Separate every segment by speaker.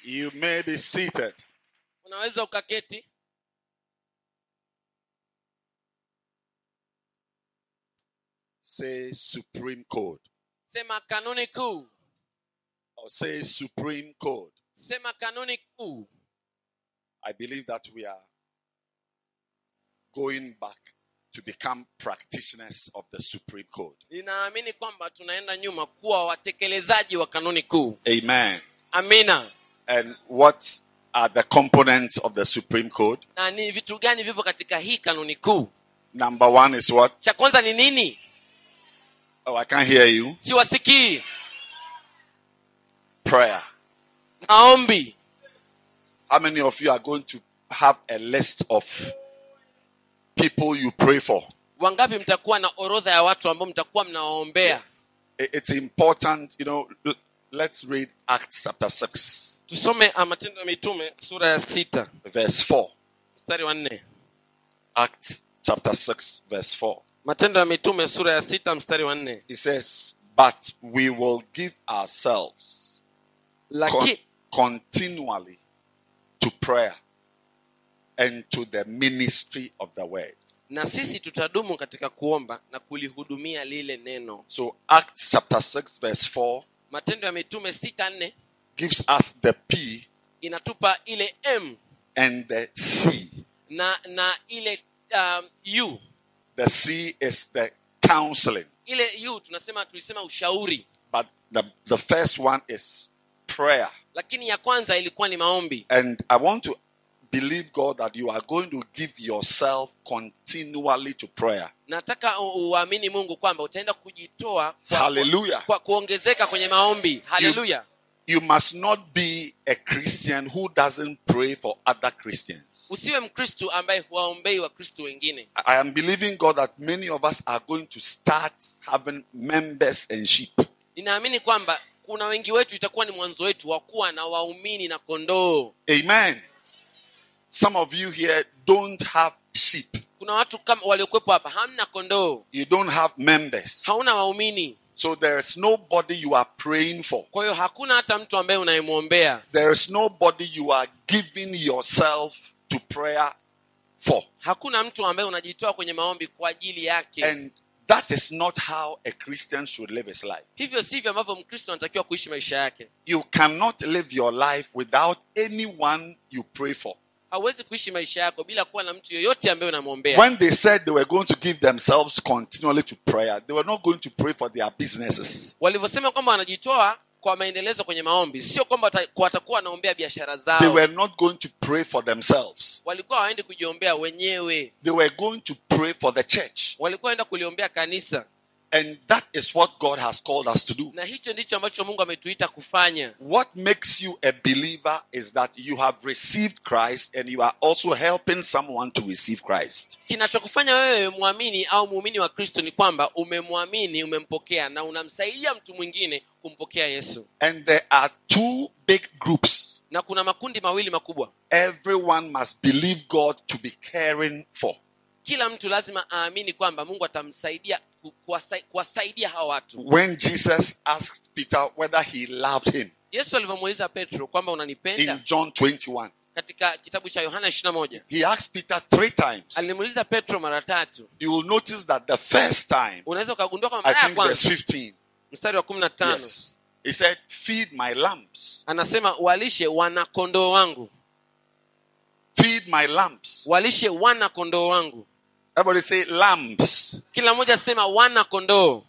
Speaker 1: You may be seated.
Speaker 2: unaweza ukaketi
Speaker 1: Say Supreme Code.
Speaker 2: sema kanuni kuu
Speaker 1: Or say Supreme Code.
Speaker 2: sema kanuni kuu
Speaker 1: I believe that we are going back to become practitioners of the Supreme Code.
Speaker 2: ninaamini kwamba tunaenda nyuma kuwa watekelezaji wa kanuni kuu
Speaker 1: Amen.
Speaker 2: amina
Speaker 1: And what are the components of the Supreme Code?
Speaker 2: na ni vitu gani vipo katika hii kanuni kuu
Speaker 1: Number one is what?
Speaker 2: cha kwanza ni nini
Speaker 1: Oh, I can't hear you.
Speaker 2: siwasikii
Speaker 1: Prayer.
Speaker 2: maombi
Speaker 1: How many of you are going to have a list of people you pray for?
Speaker 2: wangapi mtakuwa na orodha ya watu ambao mtakuwa mnawaombea
Speaker 1: I- It's important, you know. l- Let's read Acts chapter 6,
Speaker 2: tusome ah, matendo ya mitume sura ya sita
Speaker 1: verse 4.
Speaker 2: mstari wa nne
Speaker 1: Acts chapter 6, verse 4.
Speaker 2: matendo ya mitume sura ya sita mstari wa nne
Speaker 1: It says, But we will give ourselves con-
Speaker 2: Laki,
Speaker 1: continually to prayer and to the ministry of the word.
Speaker 2: na sisi tutadumu katika kuomba na kulihudumia lile neno
Speaker 1: So, Acts chapter 6, verse 4
Speaker 2: matendo ya mitume sita nne
Speaker 1: gives us the P
Speaker 2: inatupa ile m
Speaker 1: and the C.
Speaker 2: na na ile um, u
Speaker 1: The C is the counseling,
Speaker 2: ile u tunasema tulisema ushauri
Speaker 1: but the, the first one is prayer.
Speaker 2: lakini ya kwanza ilikuwa ni maombi
Speaker 1: And I want to believe God that you are going to give yourself continually to prayer.
Speaker 2: nataka u- uamini mungu kwamba utaenda kujitoa kwa,
Speaker 1: Hallelujah.
Speaker 2: kwa kuongezeka kwenye maombi haleluya
Speaker 1: You must not be a Christian who doesn't pray for other Christians.
Speaker 2: usiwe mkristu ambaye huwaombei wakristu wengine
Speaker 1: I am believing God that many of us are going to start having members and sheep.
Speaker 2: ninaamini kwamba kuna wengi wetu itakuwa ni mwanzo wetu wa kuwa na waumini na kondoo
Speaker 1: Amen. Some of you here don't have sheep.
Speaker 2: kuna watu kama waliokuwepo hapa hamna kondoo
Speaker 1: You don't have members.
Speaker 2: hauna waumini
Speaker 1: So there's nobody you are praying for.
Speaker 2: kwa hiyo hakuna hata mtu ambaye unayemwombea
Speaker 1: There's nobody you are giving yourself to prayer for.
Speaker 2: hakuna mtu ambaye unajitoa kwenye maombi kwa ajili yake
Speaker 1: And that is not how a Christian should live his life.
Speaker 2: hivyo sivyo ambavyo mkristo anatakiwa kuishi maisha yake
Speaker 1: You cannot live your life without anyone you pray for.
Speaker 2: hauwezi kuishi maisha yako bila kuwa na mtu yoyote ambaye unamwombea
Speaker 1: When they said they were going to give themselves continually to prayer, they were not going to pray for their businesses.
Speaker 2: walivyosema kwamba wanajitoa kwa maendelezo kwenye maombi sio kwamba wata- watakuwa wanaombea biashara
Speaker 1: They
Speaker 2: zao
Speaker 1: were not going to pray for themselves.
Speaker 2: walikuwa waendi kujiombea wenyewe
Speaker 1: They were going to pray for the church.
Speaker 2: walikuwa waenda kuliombea kanisa
Speaker 1: And that is what God has called us to do.
Speaker 2: na hicho ndicho ambacho mungu ametuita kufanya
Speaker 1: What makes you a believer is that you have received Christ and you are also helping someone to receive Christ.
Speaker 2: kinachokufanya wewe mwamini au muumini wa kristo ni kwamba umemwamini umempokea na unamsaidia mtu mwingine kumpokea yesu
Speaker 1: And there are two big groups.
Speaker 2: na kuna makundi mawili makubwa
Speaker 1: Everyone must believe God to be caring for.
Speaker 2: kila mtu lazima aamini kwamba mungu atamsaidia ku- kuwasai- kuwasaidia hawa watu
Speaker 1: When Jesus asked Peter whether he loved him
Speaker 2: yesu alivyomuuliza petro kwamba
Speaker 1: in
Speaker 2: unanipenda
Speaker 1: John 21,
Speaker 2: katika kitabu cha yohana 21
Speaker 1: he asked Peter three times.
Speaker 2: alimuuliza petro mara tatu
Speaker 1: You will notice that the first time,
Speaker 2: unaweza ukagundua kwamba
Speaker 1: I
Speaker 2: mara ya
Speaker 1: think verse
Speaker 2: kwanza
Speaker 1: 15,
Speaker 2: mstari wa kumi na tano
Speaker 1: yes, he said, Feed my lambs,
Speaker 2: anasema walishe wana kondoo wangu
Speaker 1: feed my lambs.
Speaker 2: walishe wana kondoo wangu
Speaker 1: Everybody say lambs.
Speaker 2: kila mmoja sema wana kondoo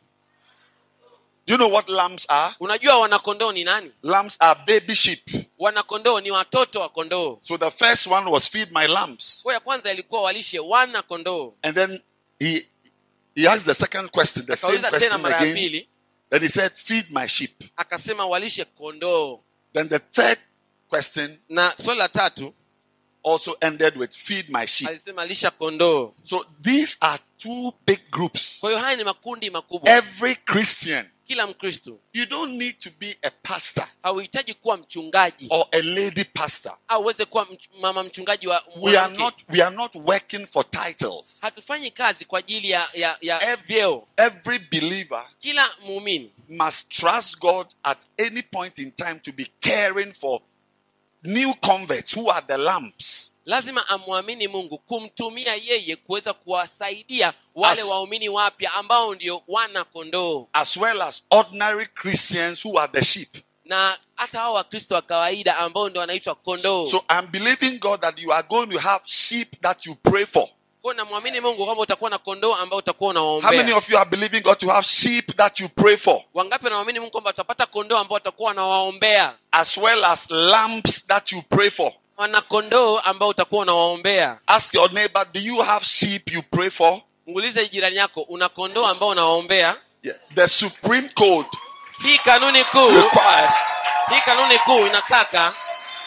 Speaker 1: Do you know what lambs are?
Speaker 2: unajua wana kondoo ni nani
Speaker 1: Lambs are baby sheep.
Speaker 2: wana kondoo ni watoto wa kondoo
Speaker 1: So the first one was feed my lambs.
Speaker 2: kwa ya kwanza ilikuwa walishe wana kondoo
Speaker 1: And then he he asked the second question, the same
Speaker 2: akauliza tena
Speaker 1: question
Speaker 2: mara ya
Speaker 1: again.
Speaker 2: pili
Speaker 1: Then he said, Feed my sheep.
Speaker 2: akasema walishe kondoo
Speaker 1: Then the third question
Speaker 2: na swali la tatu
Speaker 1: also ended with feed my sheep.
Speaker 2: alisema lisha kondoo
Speaker 1: So these are two big groups.
Speaker 2: kwa hiyo haya ni makundi makubwa
Speaker 1: Every Christian,
Speaker 2: kila mkristo
Speaker 1: you don't need to be a pastor
Speaker 2: hauhitaji kuwa mchungaji
Speaker 1: or a lady pastor.
Speaker 2: au uweze kuwa mch- mama mchungaji wa
Speaker 1: We are
Speaker 2: mwanamke
Speaker 1: not we are not working for titles.
Speaker 2: hatufanyi kazi kwa ajili ya, ya, ya
Speaker 1: Ev-
Speaker 2: vyeo
Speaker 1: Every believer
Speaker 2: kila muumini
Speaker 1: must trust God at any point in time to be caring for new converts who are the lamps.
Speaker 2: lazima amwamini mungu kumtumia yeye kuweza kuwasaidia wale
Speaker 1: As-
Speaker 2: waumini wapya ambao ndio wana kondoo
Speaker 1: as well as ordinary Christians who are the sheep.
Speaker 2: na hata hao wakristo wa kawaida ambao ndio wanaitwa kondoo
Speaker 1: So I'm believing God that you are going to have sheep that you pray for.
Speaker 2: kwa namwamini mungu kwamba utakuwa na kondoo ambao utakuwa
Speaker 1: How many
Speaker 2: unawaombea
Speaker 1: of you are believing God to have sheep that you pray for,
Speaker 2: wangapi wanamwamini mungu kwamba utapata kondoo ambao watakuwa wanawaombea
Speaker 1: as well as lambs that you pray for?
Speaker 2: wana kondoo ambao utakuwa unawaombea
Speaker 1: Ask your neighbor, do you have sheep you pray for?
Speaker 2: muulize jirani yako una kondoo ambao unawaombea
Speaker 1: Yes. The Supreme Code
Speaker 2: hii kanuni kuu
Speaker 1: requires
Speaker 2: hii kanuni kuu inataka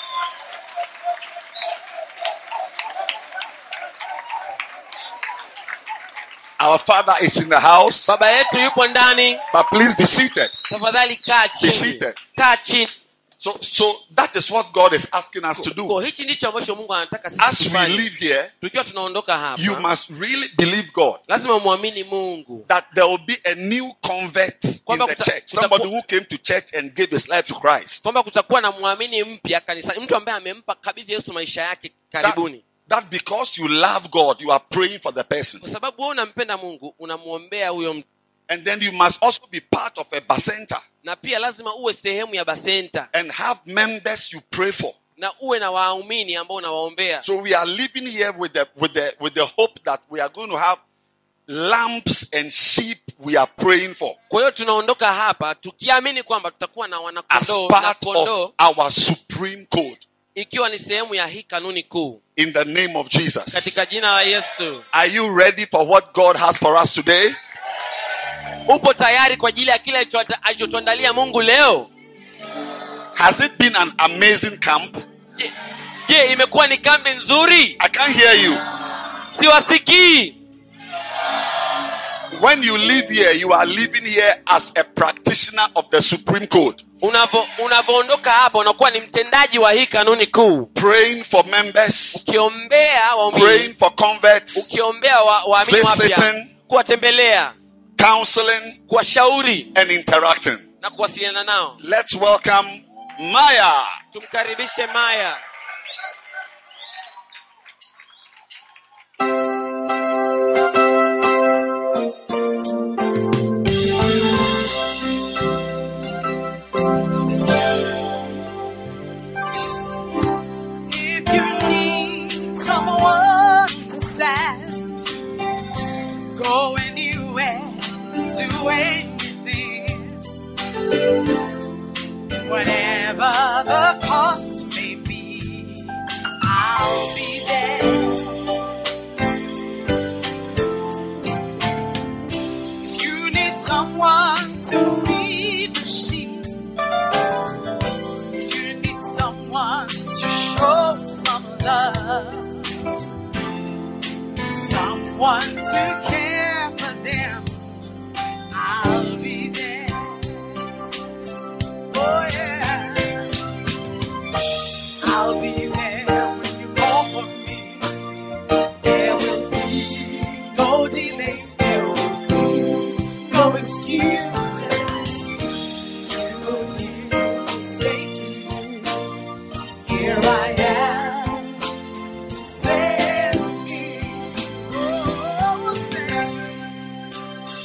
Speaker 1: our Father is in the house,
Speaker 2: baba yetu yupo ndani
Speaker 1: but please be seated.
Speaker 2: tafadhali kaa
Speaker 1: Be
Speaker 2: chini
Speaker 1: seated.
Speaker 2: kaa chini
Speaker 1: So, so that is what God is asking us to do.
Speaker 2: Kwa hichi ndicho ambacho mungu anataka sisi
Speaker 1: As we
Speaker 2: tufanye.
Speaker 1: live here,
Speaker 2: tukiwa tunaondoka hapa
Speaker 1: you must really believe God
Speaker 2: lazima mwamini mungu
Speaker 1: that there will be a new convert in
Speaker 2: Kwamba
Speaker 1: the
Speaker 2: kuta-
Speaker 1: church.
Speaker 2: kutakuwa-
Speaker 1: Somebody who came to church and gave his life to Christ.
Speaker 2: kwamba kutakuwa na mwamini mpya kanisani mtu ambaye amempa kabidhi yesu maisha yake
Speaker 1: That,
Speaker 2: karibuni
Speaker 1: that because you love God, you are praying for the person.
Speaker 2: kwa sababu wewe unampenda mungu unamwombea huyo mtu
Speaker 1: And then you must also be part of a basenta
Speaker 2: na pia lazima uwe sehemu ya basenta
Speaker 1: and have members you pray for.
Speaker 2: na uwe na waumini ambao unawaombea
Speaker 1: So we are living here with the with the with the hope that we are going to have lambs and sheep we are praying for
Speaker 2: kwa hiyo tunaondoka hapa tukiamini kwamba tutakuwa na
Speaker 1: as
Speaker 2: wanakondoo na
Speaker 1: part
Speaker 2: kondoo
Speaker 1: of our supreme code
Speaker 2: ikiwa ni sehemu ya hii kanuni kuu
Speaker 1: in the name of Jesus.
Speaker 2: katika jina la yesu
Speaker 1: Are you ready for what God has for us today?
Speaker 2: upo tayari kwa ajili ya kile alicho- alichotuandalia mungu leo
Speaker 1: Has it been an amazing camp?
Speaker 2: je, je imekuwa ni kambi nzuri
Speaker 1: I can't hear you.
Speaker 2: siwasikii
Speaker 1: When you live here, you are living here as a practitioner of the supreme code,
Speaker 2: Unavo- unavyoondoka hapa unakuwa ni mtendaji wa hii kanuni kuu
Speaker 1: praying for members,
Speaker 2: ukiombea
Speaker 1: praying
Speaker 2: waumini
Speaker 1: for converts,
Speaker 2: ukiombea wa- waamini wapya
Speaker 1: Visiting.
Speaker 2: kuwatembelea
Speaker 1: counseling,
Speaker 2: kuwashauri
Speaker 1: and interacting.
Speaker 2: na kuwasiliana nao
Speaker 1: Let's welcome Maya.
Speaker 2: tumkaribishe maya
Speaker 3: If you need someone to send, go anywhere, do anything. Whatever the cost may be, I'll be there. If you need someone to feed the sheep, if you need someone to show some love, someone to care for them, I'll be there. Oh yeah, I'll be there when you call for me. There will be no delays. There will be no excuses. You say to you, Here I am. Send me. Oh, send me.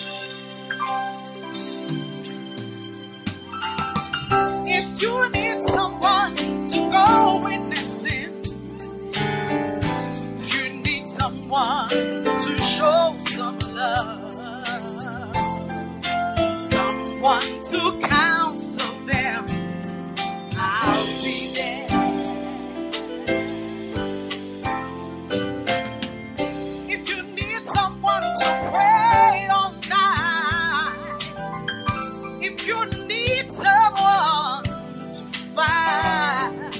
Speaker 3: If you need someone to go witnessing, if you need someone to show some love, someone to counsel them, I'll be there. If you need someone to pray all night, if you need someone to fight,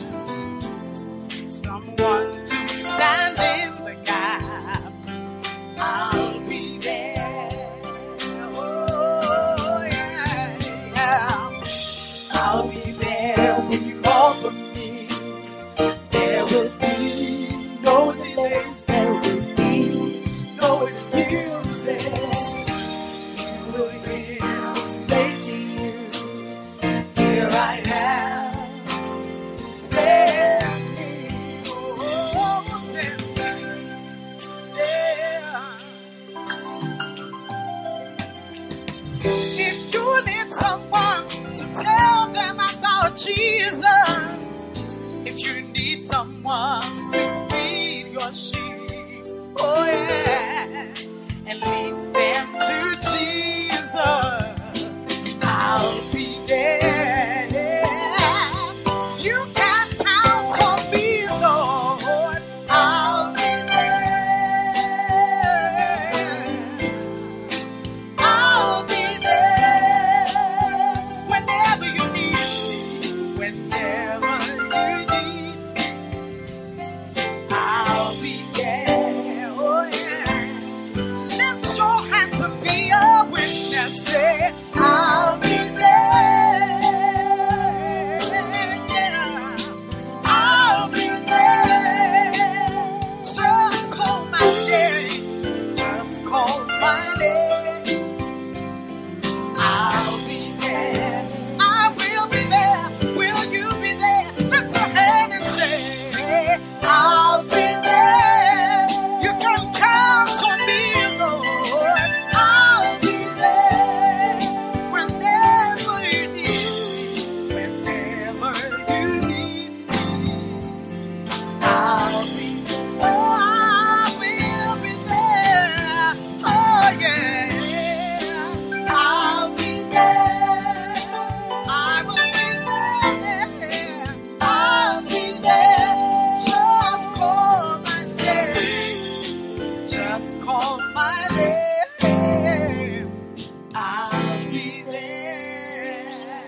Speaker 3: someone to stand in the gap, I'll be there. Oh, yeah, yeah. if you need someone to feed your sheep, oh yeah, and lead them to Jesus, I'll be there. You can count on me, Lord. I'll be there. I'll be there whenever you need me. Whenever you need me, I'll be there. Oh yeah. Lift your hands and be a witness. Say, I'll be there. Yeah. I'll be there. Just call my name. Just call my name. I'll be there. I will be there. Will you be there? Lift your hand and say, I'll be there. You can count on me, Lord. I'll be there. Whenever you need me, whenever you need me, I'll be Oh, I will be there. Oh, yeah. I'll be there. I will be there. I'll be there. Just call my name. Just call my name. I'll be there.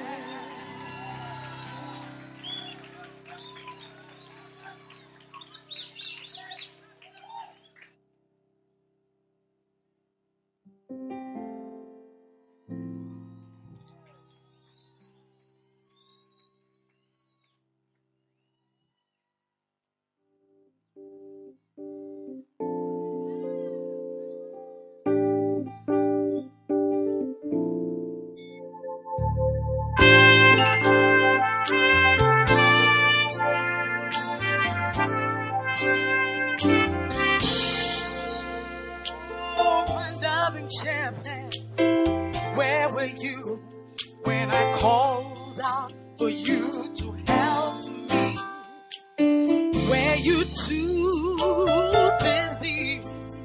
Speaker 3: Oh, my loving champion, where were you when I called out for you to help me? Were you too busy,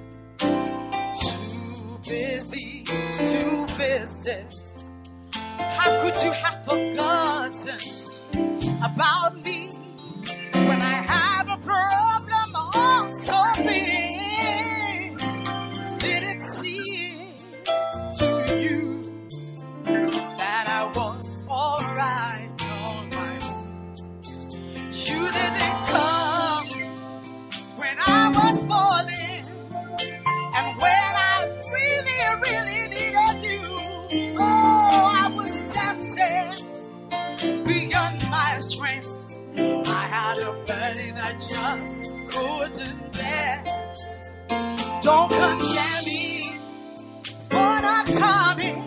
Speaker 3: too busy to visit? How could you have forgotten about me when I had a problem all so big? Did it seem to you that I was alright on my own? You didn't come when I was falling, and when I really, really needed you. Oh, I was tempted beyond my strength. I had a burden I just couldn't bear. Don't condemn me for not coming,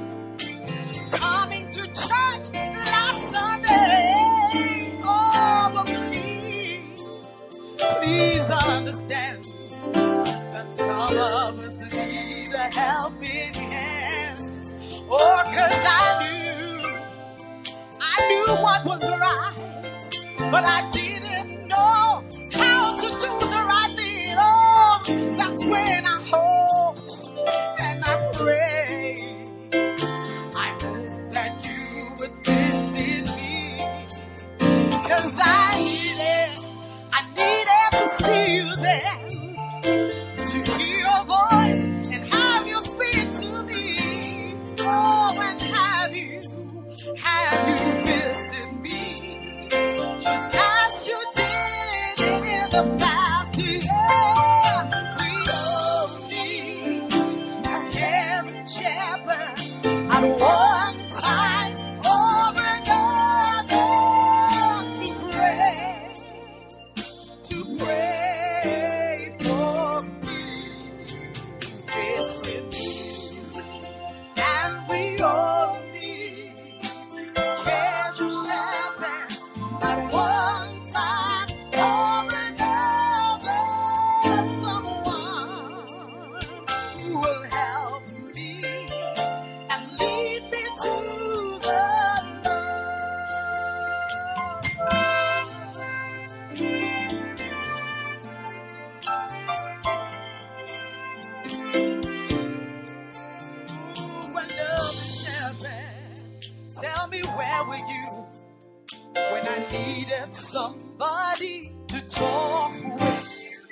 Speaker 3: coming to church last Sunday. Oh, but please, please understand that some of us need a helping hand. Oh, cause I knew, I knew what was right, but I didn't know how to do the right thing. Oh, that's when I hoped and I prayed. I hope that you would listen me. Cause I needed, I needed to see you there. To hear your voice and have you speak to me. Oh, and have you, have you visit me. Just as you did in the past. Yeah, we all need a caring shepherd at one time or another to pray, to pray for me, to visit me, and we all need a caring shepherd at one time or another needed somebody to talk with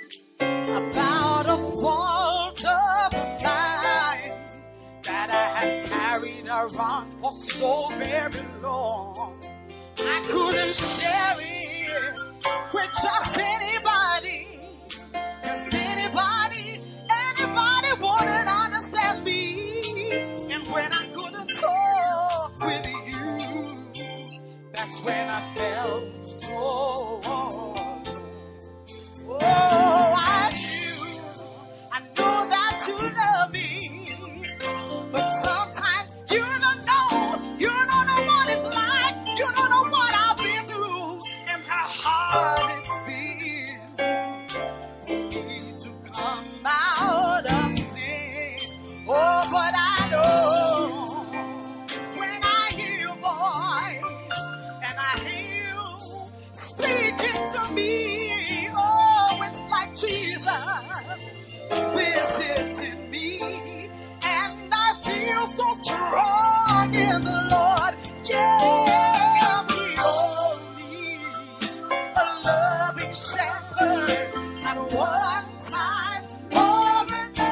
Speaker 3: about a fault of mine that I had carried around for so very long. I couldn't share it with just anybody. Cause anybody, anybody wouldn't understand me. And when I couldn't talk with you, that's when I felt so alone. Oh, I knew, I know that you love me. But sometimes you don't know, you don't know what it's like, you don't know what I've been through, and how hard it's been for me to come out of sin. Oh, but I know when I hear your voice and I hear you speaking to me, oh, it's like Jesus visiting me, and I feel so strong in the Lord. Yeah, we all need a loving shepherd at one time or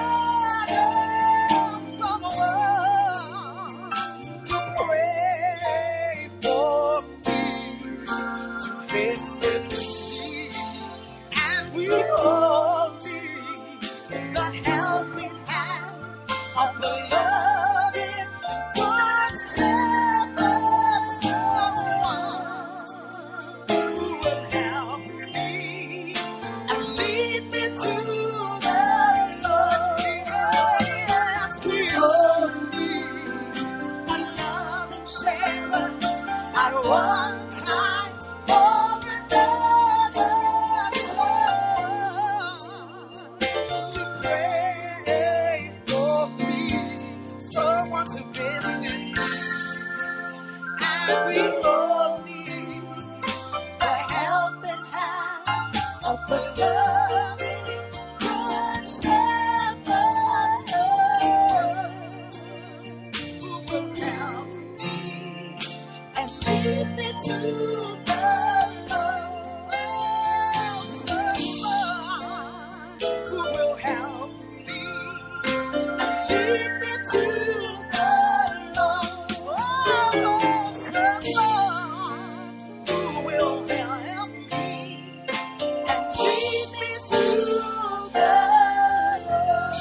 Speaker 3: another. Someone to pray for me, to visit me, and we all need the helping hand of the loving good shepherd, someone who will help me and lead me to the Lord. Yes, we all need a loving shepherd at one time or another. Someone to pray for me, someone to visit me, and we all need the helping hand of the loving good shepherd who will help me and lead me to the Lord. Someone who will help me and lead me to the Lord. Someone who will help me and lead me to the Lord.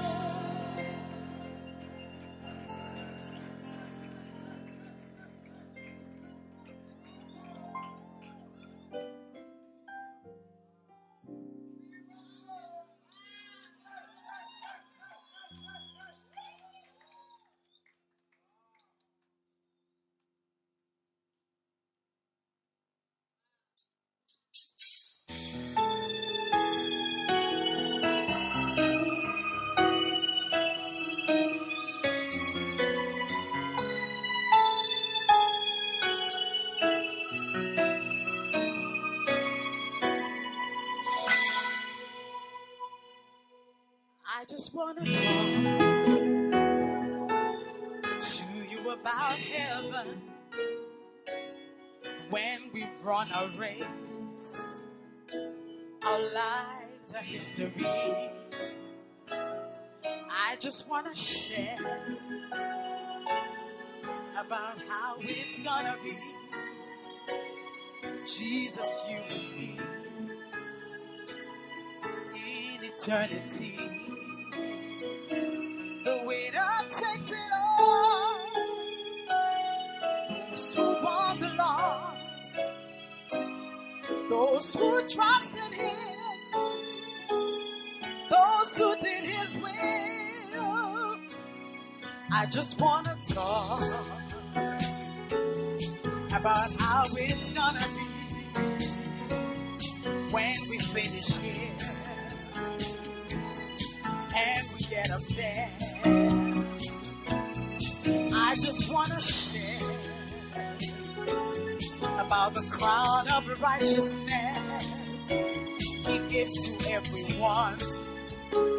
Speaker 3: I just want to talk to you about heaven when we've run a race. Our lives are history. I just want to share about how it's gonna be. Jesus, you and me in eternity. The winner takes it all. Those who want the lost, those who trust in Him, those who did His will. I just want to talk about how it's gonna be when we finish here and we get up there. I just want to share about the crown of righteousness He gives to everyone who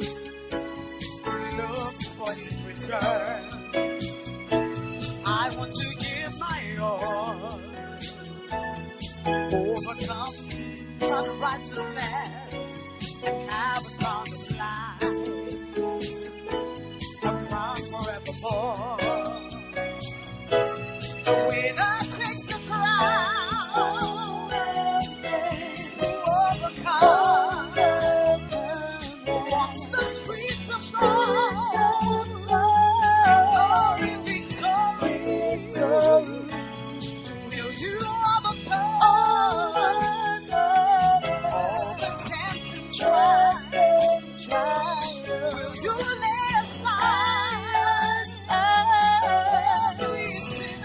Speaker 3: looks for His return. I want to give my all overcome unrighteousness and have a crown of life, a crown forevermore. The winner takes the crown, who overcomes, walks the streets of gold, in glory, victory. Will you overcome all the test and trial? Will you lay aside every sin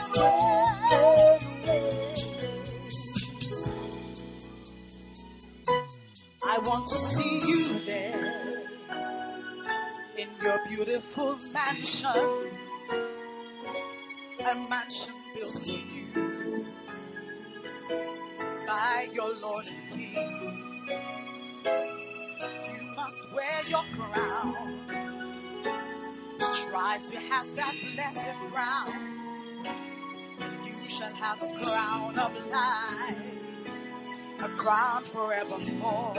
Speaker 3: I want to see you there in your beautiful mansion, a mansion built for you by your Lord and King. You must wear your crown. Strive to have that blessed crown. And you shall have a crown of life, a crown forevermore.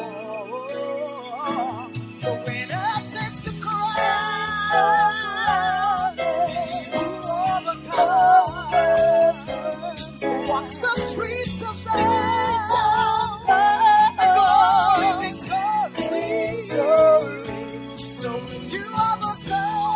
Speaker 3: The winner takes the crown. Overcomes. Walks the streets of gold. Glory, victory. So will you overcome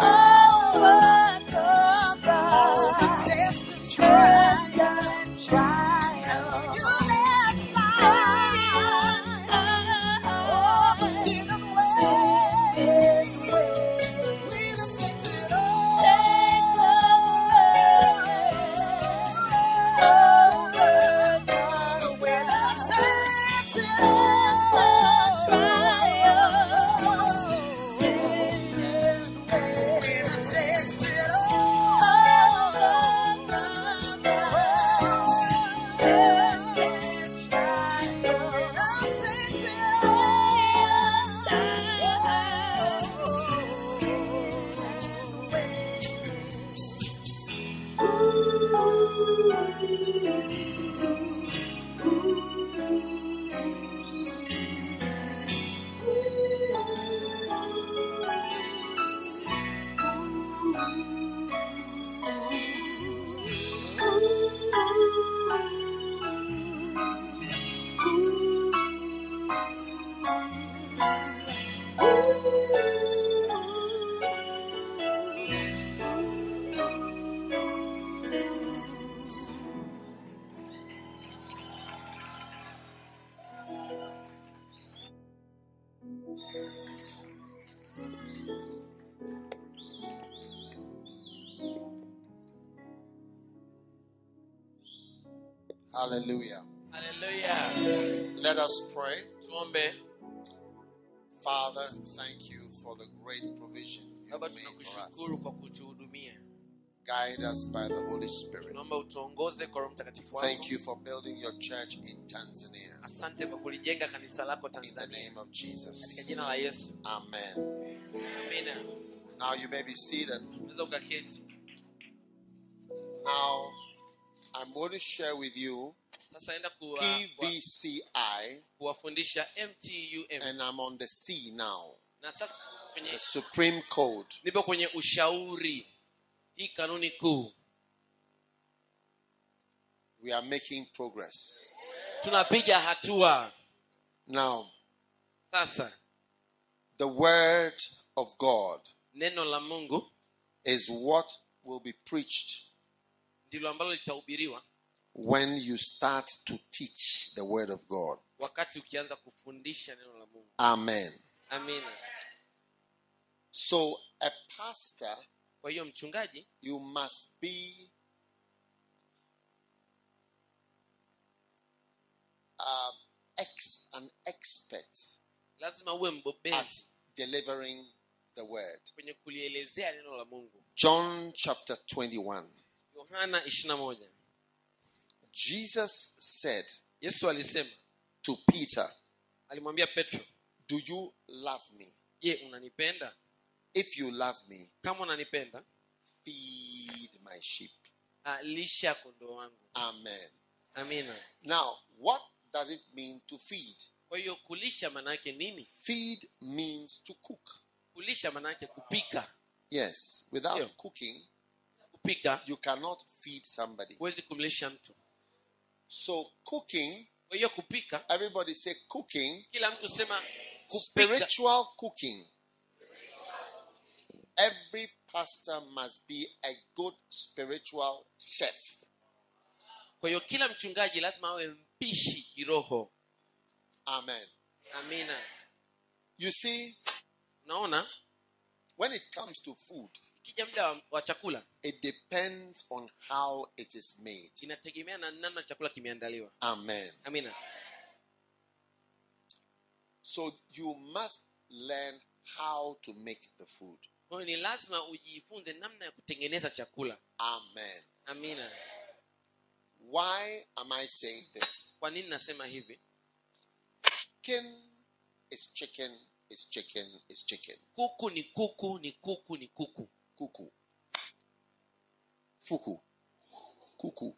Speaker 3: all the test and trial? And will you lay aside all the sin and ways? Freedom takes it all. The winner takes it all. Winner takes it
Speaker 1: Hallelujah.
Speaker 2: haleluya
Speaker 1: Let us pray.
Speaker 2: tuombe
Speaker 1: Father, thank you for the great provision you've
Speaker 2: baba
Speaker 1: made for us.
Speaker 2: tunakushukuru kwa kutuhudumia
Speaker 1: Guide us by the Holy Spirit.
Speaker 2: tunaomba utuongoze kwa roho mtakatifu wako
Speaker 1: Thank you for building your church in Tanzania.
Speaker 2: asante kwa kulijenga kanisa lako
Speaker 1: In the
Speaker 2: tanzania
Speaker 1: name of
Speaker 2: katika
Speaker 1: Jesus.
Speaker 2: jina la yesu
Speaker 1: Amen.
Speaker 2: amina
Speaker 1: Now you may be seated.
Speaker 2: unaweza ukaketi
Speaker 1: Now, I'm going to share with you
Speaker 2: sasa naenda kuwa- kuwa-
Speaker 1: PVCI,
Speaker 2: kuwafundisha mtum
Speaker 1: and I'm on the C now.
Speaker 2: na sasa kwenye
Speaker 1: The Supreme Code.
Speaker 2: nipo kwenye ushauri hii kanuni kuu
Speaker 1: We are making progress.
Speaker 2: tunapiga hatua
Speaker 1: Now,
Speaker 2: sasa
Speaker 1: the Word of God
Speaker 2: neno la mungu
Speaker 1: is what will be preached
Speaker 2: ndilo ambalo litahubiriwa
Speaker 1: when you start to teach the Word of God.
Speaker 2: wakati ukianza kufundisha neno la mungu
Speaker 1: Amen.
Speaker 2: amina
Speaker 1: So, a pastor,
Speaker 2: kwa hiyo mchungaji
Speaker 1: you must be um, ex- an expert
Speaker 2: lazima uwe
Speaker 1: at
Speaker 2: mbobezi
Speaker 1: delivering the Word.
Speaker 2: kwenye kulielezea neno la mungu
Speaker 1: John chapter 21.
Speaker 2: yohana 21
Speaker 1: Jesus said
Speaker 2: yesu alisema
Speaker 1: to Peter,
Speaker 2: alimwambia petro
Speaker 1: Do you love me?
Speaker 2: je unanipenda
Speaker 1: If you love me,
Speaker 2: kama unanipenda
Speaker 1: feed my sheep.
Speaker 2: ah, lisha kondoo wangu
Speaker 1: Amen.
Speaker 2: amina
Speaker 1: Now, what
Speaker 4: does it mean to feed?
Speaker 2: kwa hiyo kulisha maana yake nini
Speaker 4: Feed means to cook.
Speaker 2: kulisha maana yake kupika
Speaker 4: Yes. Without
Speaker 2: Yeah.
Speaker 4: cooking,
Speaker 2: kupika
Speaker 4: you cannot feed somebody.
Speaker 2: huwezi kumlisha mtu
Speaker 4: So cooking,
Speaker 2: kwa hiyo kupika
Speaker 4: everybody say cooking,
Speaker 2: kila mtu sema kupika
Speaker 4: spiritual cooking. Every pastor must be a good spiritual chef.
Speaker 2: kwa hiyo kila mchungaji lazima awe mpishi kiroho
Speaker 4: Amen.
Speaker 2: amina
Speaker 4: You see,
Speaker 2: unaona
Speaker 4: when it comes to food,
Speaker 2: ikija muda wa, wa chakula
Speaker 4: it depends on how it is made.
Speaker 2: inategemea na namna chakula kimeandaliwa
Speaker 4: Amen.
Speaker 2: amina
Speaker 4: So you must learn how to make the food.
Speaker 2: kwa hiyo ni lazima ujifunze namna ya kutengeneza chakula
Speaker 4: Amen.
Speaker 2: amina
Speaker 4: Why am I saying this?
Speaker 2: kwa nini nasema hivi
Speaker 4: Chicken is chicken is chicken is chicken.
Speaker 2: kuku ni kuku ni kuku ni kuku
Speaker 4: Kuku. Fuku. Kuku.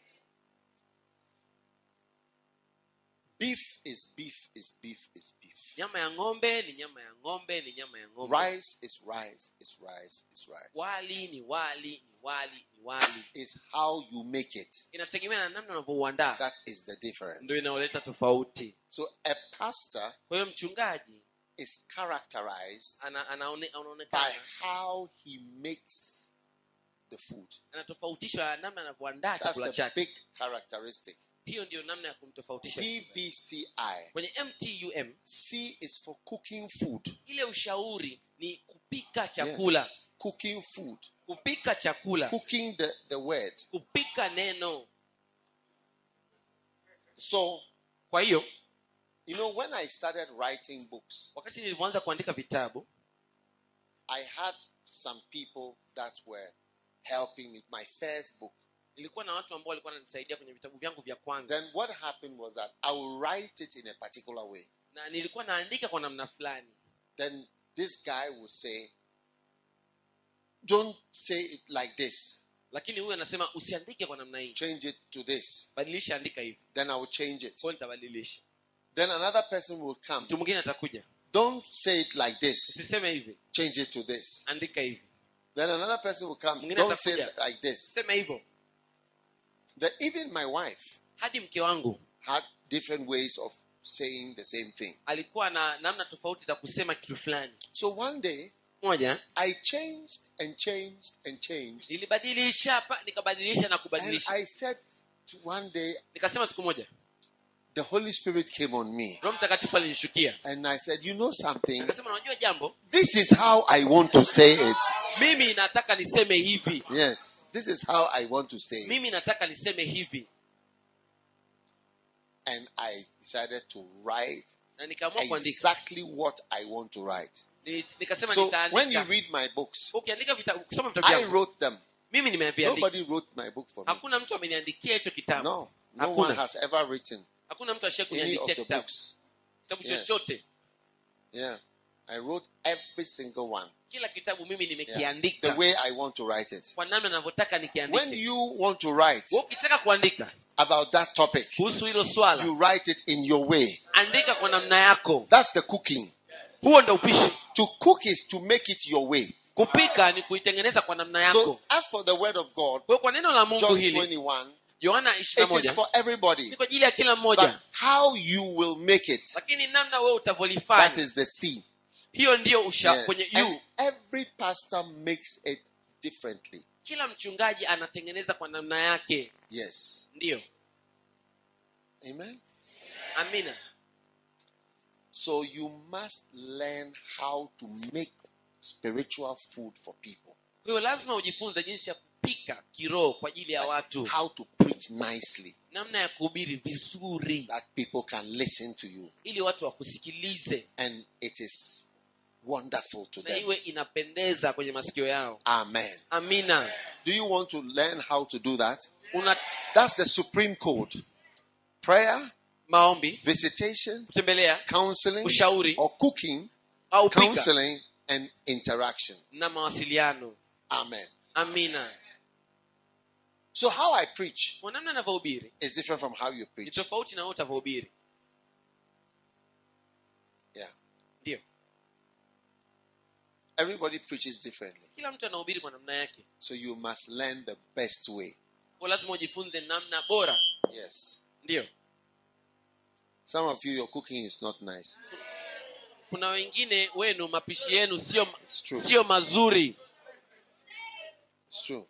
Speaker 4: Beef is beef is beef is beef.
Speaker 2: nyama ya ng'ombe ni nyama ya ng'ombe ni nyama ya ng'ombe
Speaker 4: Rice is rice is rice is rice.
Speaker 2: wali ni wali ni wali ni wali
Speaker 4: Is how you make it.
Speaker 2: inategemea na namna unavyouandaa
Speaker 4: That is the difference.
Speaker 2: ndio inaoleta tofauti
Speaker 4: So a pastor
Speaker 2: kwa hiyo mchungaji
Speaker 4: is characterized
Speaker 2: ana, anaone,
Speaker 4: by
Speaker 2: anaonekana
Speaker 4: how he makes the food.
Speaker 2: anatofautishwa na namna anavyoandaa
Speaker 4: That's
Speaker 2: chakula
Speaker 4: the
Speaker 2: chake
Speaker 4: big characteristic.
Speaker 2: hiyo ndio namna ya kumtofautisha
Speaker 4: PVCI.
Speaker 2: kwenye mtum
Speaker 4: C is for cooking food.
Speaker 2: ile ushauri ni kupika chakula
Speaker 4: Yes. Cooking food.
Speaker 2: kupika chakula
Speaker 4: Cooking the, the word.
Speaker 2: kupika neno
Speaker 4: So,
Speaker 2: kwa hiyo
Speaker 4: you know, when I started writing books,
Speaker 2: wakati nilivyoanza kuandika vitabu
Speaker 4: I had some people that were helping me. My first book.
Speaker 2: nilikuwa na watu ambao walikuwa wananisaidia kwenye vitabu vyangu vya kwanza
Speaker 4: Then what happened was that I will write it in a particular way.
Speaker 2: na nilikuwa naandika kwa namna fulani
Speaker 4: Then this guy will say, Don't say it like this.
Speaker 2: lakini huyu anasema usiandike kwa namna hii
Speaker 4: Change it to this.
Speaker 2: badilisha andika hivi
Speaker 4: Then I will change it.
Speaker 2: kwa nitabadilisha
Speaker 4: Then another person will come.
Speaker 2: mtu mwingine atakuja
Speaker 4: Don't say it like this.
Speaker 2: usiseme hivi
Speaker 4: Change it to this.
Speaker 2: andika hivi
Speaker 4: Then another person will come.
Speaker 2: Mwingine
Speaker 4: Don't say it
Speaker 2: atakuja.
Speaker 4: like this.
Speaker 2: sema hivyo
Speaker 4: Then even my wife
Speaker 2: hadi mke wangu
Speaker 4: had different ways of saying the same thing.
Speaker 2: alikuwa na namna tofauti za kusema kitu fulani
Speaker 4: So one day
Speaker 2: moja
Speaker 4: I changed and changed and changed.
Speaker 2: nilibadilisha hapa nikabadilisha na
Speaker 4: And
Speaker 2: kubadilisha
Speaker 4: I said to one day,
Speaker 2: nikasema siku moja
Speaker 4: the Holy Spirit came on me.
Speaker 2: roho mtakatifu alinishukia
Speaker 4: And I said, You know something?
Speaker 2: akasema unajua jambo
Speaker 4: This is how I want to say it.
Speaker 2: mimi nataka niseme hivi
Speaker 4: Yes, this is how I want to say it.
Speaker 2: mimi nataka niseme hivi
Speaker 4: And I decided to write
Speaker 2: na nikaamua kuandika
Speaker 4: exactly what I want to write.
Speaker 2: Ni- nikasema
Speaker 4: So when you
Speaker 2: nitaandika
Speaker 4: read my books,
Speaker 2: ukiandika vitabu kusoma vitabu
Speaker 4: I
Speaker 2: vyangu
Speaker 4: wrote them.
Speaker 2: mimi nimeviandika
Speaker 4: Nobody wrote my book for me.
Speaker 2: hakuna mtu ameniandikia hicho kitabu
Speaker 4: No, no
Speaker 2: Hakuna.
Speaker 4: one has ever written
Speaker 2: hakuna mtu ashie
Speaker 4: any of
Speaker 2: kuniandikia
Speaker 4: the
Speaker 2: kitabu
Speaker 4: books.
Speaker 2: kitabu
Speaker 4: Yes.
Speaker 2: chochote
Speaker 4: Yeah, I wrote every single one
Speaker 2: kila kitabu mimi
Speaker 4: Yeah. the
Speaker 2: nimekiandika
Speaker 4: way I want to write it.
Speaker 2: kwa namna navyotaka
Speaker 4: When
Speaker 2: nikiandike
Speaker 4: you want to write
Speaker 2: Wewe ukitaka kuandika
Speaker 4: about that topic,
Speaker 2: kuhusu hilo swala
Speaker 4: you write it in your way.
Speaker 2: andika kwa namna yako
Speaker 4: That's the cooking.
Speaker 2: huo ndo upishi
Speaker 4: To cook is to make it your way.
Speaker 2: kupika ni kuitengeneza kwa namna yako
Speaker 4: So, as for the word of God,
Speaker 2: kwa hiyo kwa neno la mungu
Speaker 4: John
Speaker 2: hili
Speaker 4: 21,
Speaker 2: yohana
Speaker 4: it is
Speaker 2: 21
Speaker 4: for everybody.
Speaker 2: ni kwa ajili ya kila
Speaker 4: But
Speaker 2: mmoja
Speaker 4: how you will make it,
Speaker 2: lakini namna wewe
Speaker 4: that
Speaker 2: utavyolifanya
Speaker 4: is the C.
Speaker 2: hiyo ndiyo usha
Speaker 4: Yes.
Speaker 2: kwenye
Speaker 4: And
Speaker 2: yu
Speaker 4: every pastor makes it differently.
Speaker 2: kila mchungaji anatengeneza kwa namna yake
Speaker 4: Yes.
Speaker 2: ndiyo
Speaker 4: Amen.
Speaker 2: amina
Speaker 4: So you must learn how to make spiritual food for people.
Speaker 2: kwa hiyo lazima ujifunze jinsi ya kupika kiroho kwa ajili ya watu
Speaker 4: How to preach nicely
Speaker 2: namna ya kuhubiri vizuri
Speaker 4: that people can listen to you.
Speaker 2: ili watu wakusikilize
Speaker 4: And it is wonderful to
Speaker 2: na
Speaker 4: them.
Speaker 2: iwe inapendeza kwenye masikio yao
Speaker 4: Amen.
Speaker 2: amina
Speaker 4: Do you want to learn how to do that?
Speaker 2: una
Speaker 4: That's the supreme code. Prayer,
Speaker 2: maombi
Speaker 4: visitation,
Speaker 2: kutembelea
Speaker 4: counseling,
Speaker 2: Ushauri.
Speaker 4: or cooking,
Speaker 2: au pika
Speaker 4: counseling, and interaction.
Speaker 2: na mawasiliano
Speaker 4: Amen.
Speaker 2: amina
Speaker 4: So how I preach
Speaker 2: kwa namna anavyohubiri
Speaker 4: is different from how you
Speaker 2: ni
Speaker 4: preach.
Speaker 2: tofauti na wewe utavyohubiri
Speaker 4: Yeah.
Speaker 2: ndio
Speaker 4: Everybody preaches differently.
Speaker 2: kila mtu anahubiri kwa namna yake
Speaker 4: So you must learn the best way.
Speaker 2: kwa lazima ujifunze namna bora
Speaker 4: Yes.
Speaker 2: ndio
Speaker 4: Some of you, your cooking is not nice.
Speaker 2: kuna wengine wenu mapishi yenu sio
Speaker 4: It's true.
Speaker 2: sio mazuri
Speaker 4: It's true.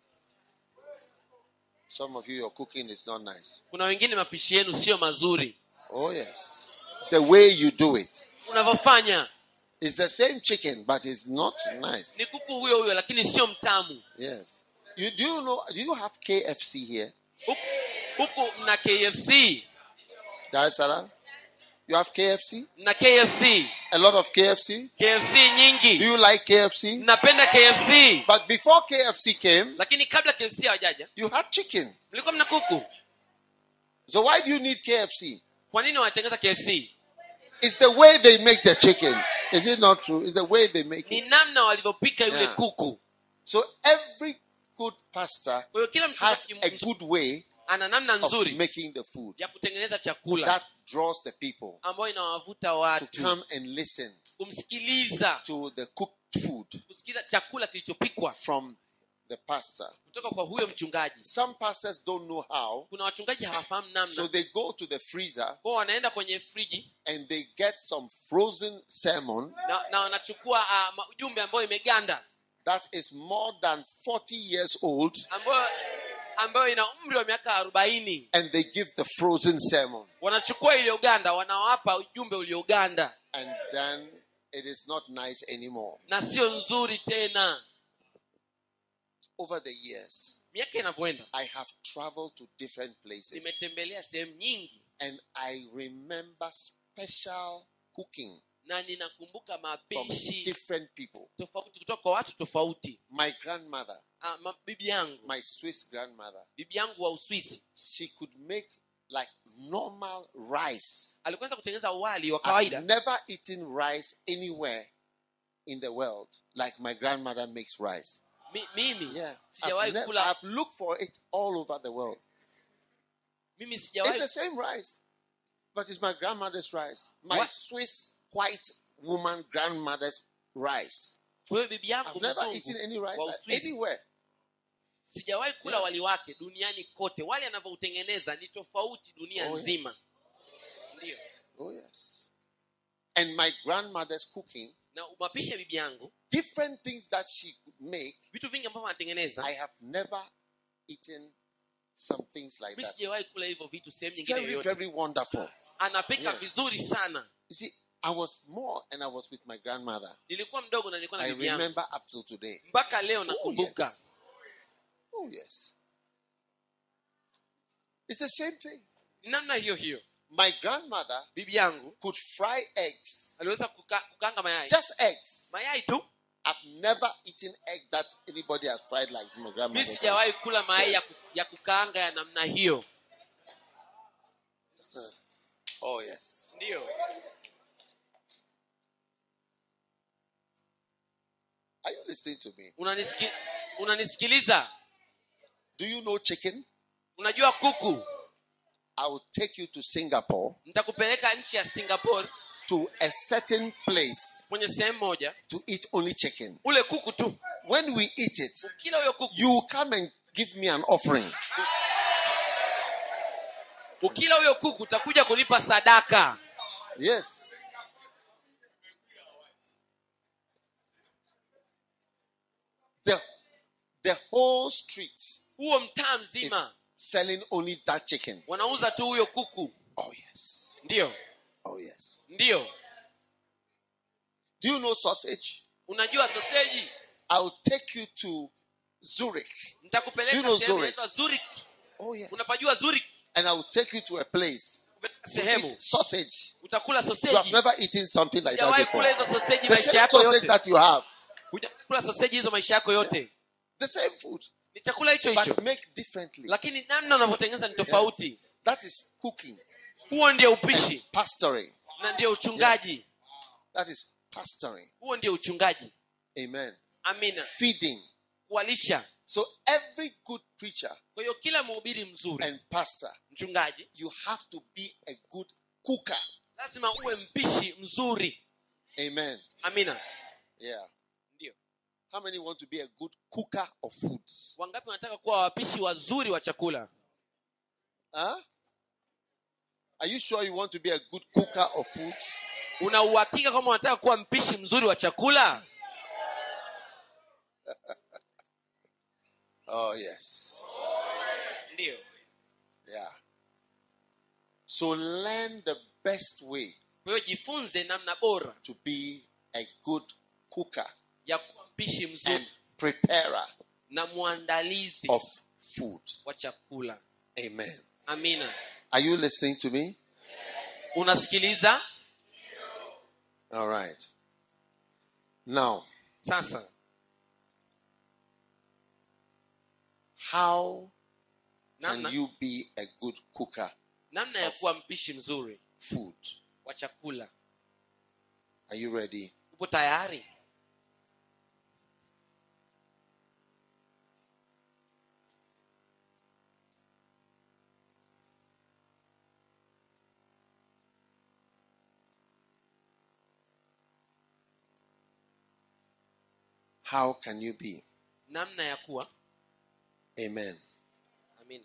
Speaker 4: Some of you, your cooking is not nice.
Speaker 2: kuna wengine mapishi yenu sio mazuri
Speaker 4: Oh, yes. The way you do it.
Speaker 2: unavyofanya
Speaker 4: It's the same chicken, but it's not nice.
Speaker 2: ni kuku huyo huyo lakini sio mtamu
Speaker 4: Yes. You do you know? Do you have KFC here,
Speaker 2: huku, huku mna kfc
Speaker 4: Dar es Salaam? You have KFC?
Speaker 2: mna kfc
Speaker 4: A lot of KFC.
Speaker 2: kfc
Speaker 4: Do
Speaker 2: nyingi
Speaker 4: you like KFC?
Speaker 2: mnapenda kfc
Speaker 4: But before KFC came,
Speaker 2: lakini kabla kfc hawajaja
Speaker 4: you had chicken.
Speaker 2: mlikuwa mna kuku
Speaker 4: So why do you need KFC?
Speaker 2: kwa nini wanatengeza kfc
Speaker 4: It's the way they make the chicken. Is it not true? It's the way they make
Speaker 2: ni
Speaker 4: it.
Speaker 2: namna walivyopika yule
Speaker 4: Yeah.
Speaker 2: kuku
Speaker 4: So every good pastor
Speaker 2: kwa hiyo kila
Speaker 4: has
Speaker 2: mchungaji
Speaker 4: a
Speaker 2: mzuri
Speaker 4: good way
Speaker 2: ana namna
Speaker 4: of
Speaker 2: nzuri
Speaker 4: making the food
Speaker 2: ya kutengeneza chakula
Speaker 4: that draws the people
Speaker 2: ambayo inawavuta
Speaker 4: to
Speaker 2: watu
Speaker 4: come and listen
Speaker 2: kumsikiliza
Speaker 4: to the cooked food
Speaker 2: kusikiliza chakula kilichopikwa
Speaker 4: from the pastor.
Speaker 2: kutoka kwa huyo mchungaji
Speaker 4: Some pastors don't know how,
Speaker 2: kuna wachungaji hawafahamu
Speaker 4: so
Speaker 2: namna
Speaker 4: they go to the freezer
Speaker 2: kwao wanaenda kwenye friji
Speaker 4: and they get some frozen salmon
Speaker 2: na, na wanachukua uh, ujumbe ambayo imeganda
Speaker 4: that is more than 40 years old
Speaker 2: ambayo ambayo ina umri wa miaka arobaini
Speaker 4: and they give the frozen salmon.
Speaker 2: wanachukua iliyoganda wanawapa ujumbe ulioganda
Speaker 4: And then it is not nice anymore.
Speaker 2: na sio nzuri tena
Speaker 4: Over the years,
Speaker 2: miaka inavyoenda
Speaker 4: I have traveled to different places
Speaker 2: nimetembelea sehemu nyingi
Speaker 4: and I remember special cooking
Speaker 2: na ninakumbuka
Speaker 4: from
Speaker 2: mapishi
Speaker 4: different people.
Speaker 2: tofauti kutoka kwa watu tofauti
Speaker 4: My grandmother,
Speaker 2: ah, ma, bibi yangu
Speaker 4: my Swiss grandmother,
Speaker 2: bibi yangu wa uswisi
Speaker 4: she could make like normal rice.
Speaker 2: alikuanza kutengeneza wali wa
Speaker 4: I've
Speaker 2: kawaida
Speaker 4: never eaten rice anywhere in the world like my grandmother makes rice.
Speaker 2: Mi, mimi
Speaker 4: Yeah.
Speaker 2: sijawahi
Speaker 4: I've, ne-
Speaker 2: kula
Speaker 4: I've looked for it all over the world.
Speaker 2: mimi
Speaker 4: It's
Speaker 2: sijawahi
Speaker 4: the same rice, but it's my grandmother's rice. My
Speaker 2: What?
Speaker 4: Swiss white woman grandmother's rice.
Speaker 2: kwa hiyo bibi yangu
Speaker 4: I've never
Speaker 2: mzungu
Speaker 4: eaten any rice
Speaker 2: wa
Speaker 4: like
Speaker 2: Uswisi,
Speaker 4: anywhere.
Speaker 2: sijawahi kula
Speaker 4: Yeah.
Speaker 2: wali wake duniani kote wali anavyoutengeneza ni tofauti dunia
Speaker 4: Oh,
Speaker 2: nzima
Speaker 4: yes.
Speaker 2: ndio
Speaker 4: Oh yes. And my grandmother's cooking,
Speaker 2: na mapishi ya bibi yangu
Speaker 4: different things that she could make,
Speaker 2: vitu vingi ambavyo anatengeneza
Speaker 4: I have never eaten some things like
Speaker 2: mi
Speaker 4: that.
Speaker 2: sijawahi kula hivyo vitu sehemu nyingine
Speaker 4: Very,
Speaker 2: yoyote
Speaker 4: very wonderful.
Speaker 2: anapika
Speaker 4: Yeah.
Speaker 2: vizuri sana
Speaker 4: You see, I was more and I was with my grandmother.
Speaker 2: nilikuwa mdogo na nilikuwa na
Speaker 4: I
Speaker 2: bibi yangu
Speaker 4: remember up till today.
Speaker 2: mpaka leo
Speaker 4: Oh
Speaker 2: nakumbuka
Speaker 4: yes. Oh yes. It's the same thing.
Speaker 2: ni namna hiyo hiyo
Speaker 4: My grandmother
Speaker 2: bibi yangu
Speaker 4: could fry eggs,
Speaker 2: aliweza kuka, kukanga mayai
Speaker 4: just eggs.
Speaker 2: mayai tu
Speaker 4: I've never eaten egg that anybody has fried like my
Speaker 2: mi
Speaker 4: grandmother.
Speaker 2: sijawahi kula mayai ya, ku, ya kukaanga ya namna hiyo
Speaker 4: Oh yes.
Speaker 2: ndio
Speaker 4: Are you listening to me?
Speaker 2: Unanisiki, unanisikiliza
Speaker 4: Do you know chicken?
Speaker 2: unajua kuku
Speaker 4: I will take you to Singapore
Speaker 2: nitakupeleka nchi ya singapore
Speaker 4: to a certain place
Speaker 2: kwenye sehemu moja
Speaker 4: to eat only chicken.
Speaker 2: ule kuku tu
Speaker 4: When we eat it,
Speaker 2: ukila huyo kuku
Speaker 4: you come and give me an offering.
Speaker 2: ukila huyo kuku utakuja kunipa sadaka
Speaker 4: Yes. The, the whole street
Speaker 2: huo mtaa
Speaker 4: is
Speaker 2: mzima
Speaker 4: selling only that chicken.
Speaker 2: wanauza tu huyo kuku
Speaker 4: Oh, yes.
Speaker 2: ndio
Speaker 4: Oh, yes.
Speaker 2: ndio
Speaker 4: Do you know sausage?
Speaker 2: unajua soseji
Speaker 4: I'll take you to Zurich.
Speaker 2: nitakupeleka
Speaker 4: You know
Speaker 2: sehemu
Speaker 4: Zurich?
Speaker 2: inaitwa Zurich
Speaker 4: Oh, yes.
Speaker 2: unapajua Zurich
Speaker 4: And I will take you to a place
Speaker 2: Kupeleka
Speaker 4: to
Speaker 2: sehemu
Speaker 4: eat sausage.
Speaker 2: utakula
Speaker 4: You have
Speaker 2: soseji
Speaker 4: never eaten something like that
Speaker 2: hujawahi
Speaker 4: before.
Speaker 2: kula hizo soseji
Speaker 4: The
Speaker 2: maisha
Speaker 4: same
Speaker 2: yako
Speaker 4: sausage
Speaker 2: yote
Speaker 4: that you have.
Speaker 2: hujawahi kula soseji hizo maisha yako yote
Speaker 4: The same food.
Speaker 2: ni chakula hicho hicho
Speaker 4: But make differently.
Speaker 2: lakini namna unavyotengeneza ni tofauti
Speaker 4: That is cooking.
Speaker 2: huo ndio upishi
Speaker 4: Pastoring.
Speaker 2: na ndio uchungaji
Speaker 4: That is pastoring.
Speaker 2: huo ndio uchungaji
Speaker 4: Amen.
Speaker 2: amina
Speaker 4: Feeding.
Speaker 2: kuwalisha
Speaker 4: So every good preacher
Speaker 2: kwa hiyo kila mhubiri mzuri
Speaker 4: and pastor,
Speaker 2: mchungaji
Speaker 4: you have to be a good cooker.
Speaker 2: lazima uwe mpishi mzuri
Speaker 4: Amen.
Speaker 2: amina
Speaker 4: Yeah.
Speaker 2: ndio
Speaker 4: How many want to be a good cooker of foods?
Speaker 2: wangapi wanataka kuwa wapishi wazuri wa chakula
Speaker 4: Huh? Are you sure you want to be a good cooker of foods?
Speaker 2: una uhakika kama unataka kuwa mpishi mzuri wa chakula
Speaker 4: Oh, yes.
Speaker 2: ndio
Speaker 4: Yeah. So learn the best way
Speaker 2: kwa hiyo jifunze namna bora
Speaker 4: to be a good cooker
Speaker 2: ya kuwa mpishi
Speaker 4: and
Speaker 2: mzuri
Speaker 4: preparer
Speaker 2: na mwandalizi
Speaker 4: of food.
Speaker 2: wa chakula
Speaker 4: Amen.
Speaker 2: amina
Speaker 4: Are you listening to me?
Speaker 2: unasikiliza
Speaker 4: All right. Now,
Speaker 2: sasa
Speaker 4: how can
Speaker 2: namna,
Speaker 4: you be a good cooker
Speaker 2: namna ya kuwa mpishi mzuri
Speaker 4: food?
Speaker 2: wa chakula
Speaker 4: Are you ready?
Speaker 2: upo tayari
Speaker 4: How can you be?
Speaker 2: namna ya kuwa
Speaker 4: Amen.
Speaker 2: amina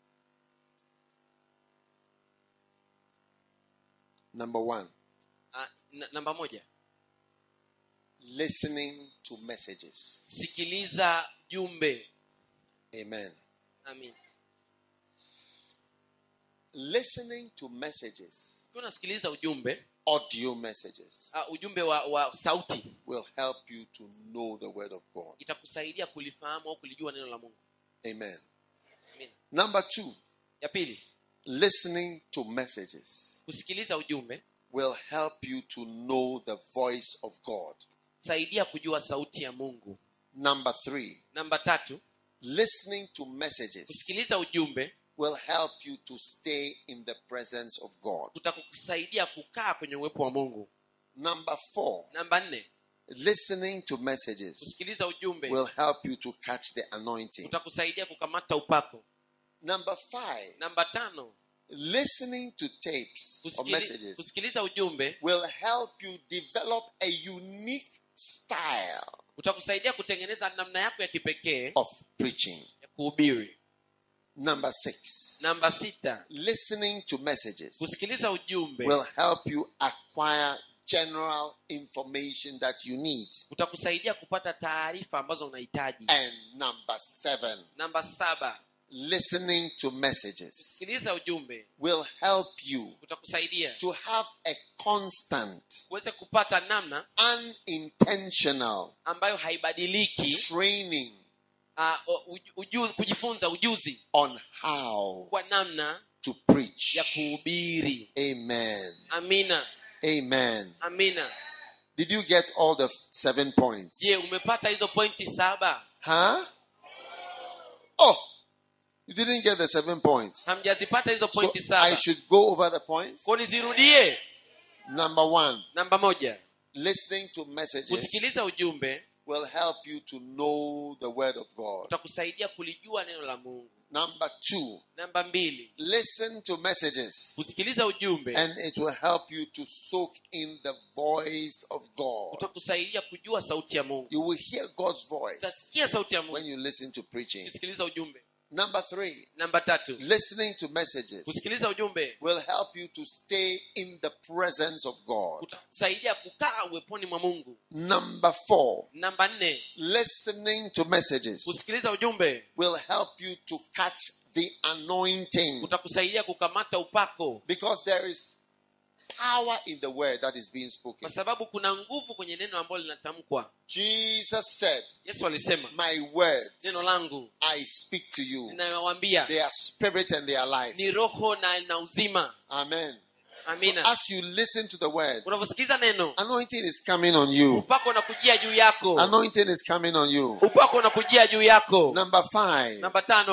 Speaker 4: Number one,
Speaker 2: Ah, n- namba moja
Speaker 4: listening to messages.
Speaker 2: sikiliza jumbe
Speaker 4: Amen.
Speaker 2: amina
Speaker 4: Listening to messages,
Speaker 2: ukiwa unasikiliza ujumbe
Speaker 4: audio messages,
Speaker 2: uh, ujumbe wa, wa sauti
Speaker 4: will help you to know the word of God.
Speaker 2: itakusaidia kulifahamu au kulijua neno la mungu
Speaker 4: Amen.
Speaker 2: amina
Speaker 4: Number two,
Speaker 2: ya pili
Speaker 4: listening to messages
Speaker 2: kusikiliza ujumbe
Speaker 4: will help you to know the voice of God.
Speaker 2: saidia kujua sauti ya mungu
Speaker 4: Number three,
Speaker 2: namba tatu
Speaker 4: listening to messages
Speaker 2: kusikiliza ujumbe
Speaker 4: will help you to stay in the presence of God.
Speaker 2: kutakusaidia kukaa kwenye uwepo wa mungu
Speaker 4: Number four,
Speaker 2: namba nne
Speaker 4: listening to messages
Speaker 2: kusikiliza ujumbe
Speaker 4: will help you to catch the anointing.
Speaker 2: utakusaidia kukamata upako
Speaker 4: Number five,
Speaker 2: namba tano
Speaker 4: listening to tapes or
Speaker 2: kusikili,
Speaker 4: messages
Speaker 2: kusikiliza ujumbe
Speaker 4: will help you develop a unique style
Speaker 2: utakusaidia kutengeneza namna yako ya kipekee
Speaker 4: of preaching.
Speaker 2: ya kuhubiri
Speaker 4: Number six,
Speaker 2: namba sita
Speaker 4: listening to messages
Speaker 2: kusikiliza ujumbe
Speaker 4: will help you acquire general information that you need.
Speaker 2: utakusaidia kupata taarifa ambazo unahitaji
Speaker 4: And number seven,
Speaker 2: namba saba
Speaker 4: listening to messages
Speaker 2: sikiliza ujumbe
Speaker 4: will help you
Speaker 2: utakusaidia
Speaker 4: to have a constant,
Speaker 2: uweze kupata namna
Speaker 4: unintentional
Speaker 2: ambayo haibadiliki
Speaker 4: training
Speaker 2: uh, uju, uju, kujifunza ujuzi
Speaker 4: on how
Speaker 2: kwa namna
Speaker 4: to preach.
Speaker 2: ya kuhubiri
Speaker 4: Amen.
Speaker 2: amina
Speaker 4: Amen.
Speaker 2: amina
Speaker 4: Did you get all the seven points?
Speaker 2: je umepata hizo pointi saba
Speaker 4: Huh? Oh, you didn't get the seven points.
Speaker 2: hamjazipata hizo
Speaker 4: So
Speaker 2: pointi
Speaker 4: I
Speaker 2: saba
Speaker 4: should go over the points.
Speaker 2: ko nizirudie
Speaker 4: Number one,
Speaker 2: namba moja
Speaker 4: listening to messages
Speaker 2: kusikiliza ujumbe
Speaker 4: will help you to know the word of God.
Speaker 2: utakusaidia kulijua neno la mungu
Speaker 4: Number two,
Speaker 2: namba mbili
Speaker 4: listen to messages
Speaker 2: kusikiliza ujumbe
Speaker 4: and it will help you to soak in the voice of God.
Speaker 2: utakusaidia kujua sauti ya mungu
Speaker 4: You will hear God's voice
Speaker 2: utasikia sauti ya
Speaker 4: when
Speaker 2: mungu
Speaker 4: you listen to preaching.
Speaker 2: ukisikiliza ujumbe
Speaker 4: Number three,
Speaker 2: namba tatu
Speaker 4: listening to messages
Speaker 2: kusikiliza ujumbe
Speaker 4: will help you to stay in the presence of God.
Speaker 2: utakusaidia kukaa uweponi mwa mungu
Speaker 4: Number four,
Speaker 2: namba nne
Speaker 4: listening to messages
Speaker 2: kusikiliza ujumbe
Speaker 4: will help you to catch the anointing
Speaker 2: utakusaidia kukamata upako
Speaker 4: because there is power in the word that is being
Speaker 2: kwa
Speaker 4: spoken.
Speaker 2: sababu kuna nguvu kwenye neno ambalo linatamkwa
Speaker 4: Jesus said,
Speaker 2: yesu alisema
Speaker 4: My words
Speaker 2: neno langu
Speaker 4: I speak to you.
Speaker 2: ninayowambia
Speaker 4: They are spirit and they are life.
Speaker 2: ni roho na na uzima
Speaker 4: Amen.
Speaker 2: amina
Speaker 4: As you listen to the word,
Speaker 2: unavyosikiliza neno
Speaker 4: anointing is coming on you.
Speaker 2: upako unakujia juu yako
Speaker 4: Anointing is coming on you.
Speaker 2: upako unakujia juu yako
Speaker 4: Number five,
Speaker 2: namba tano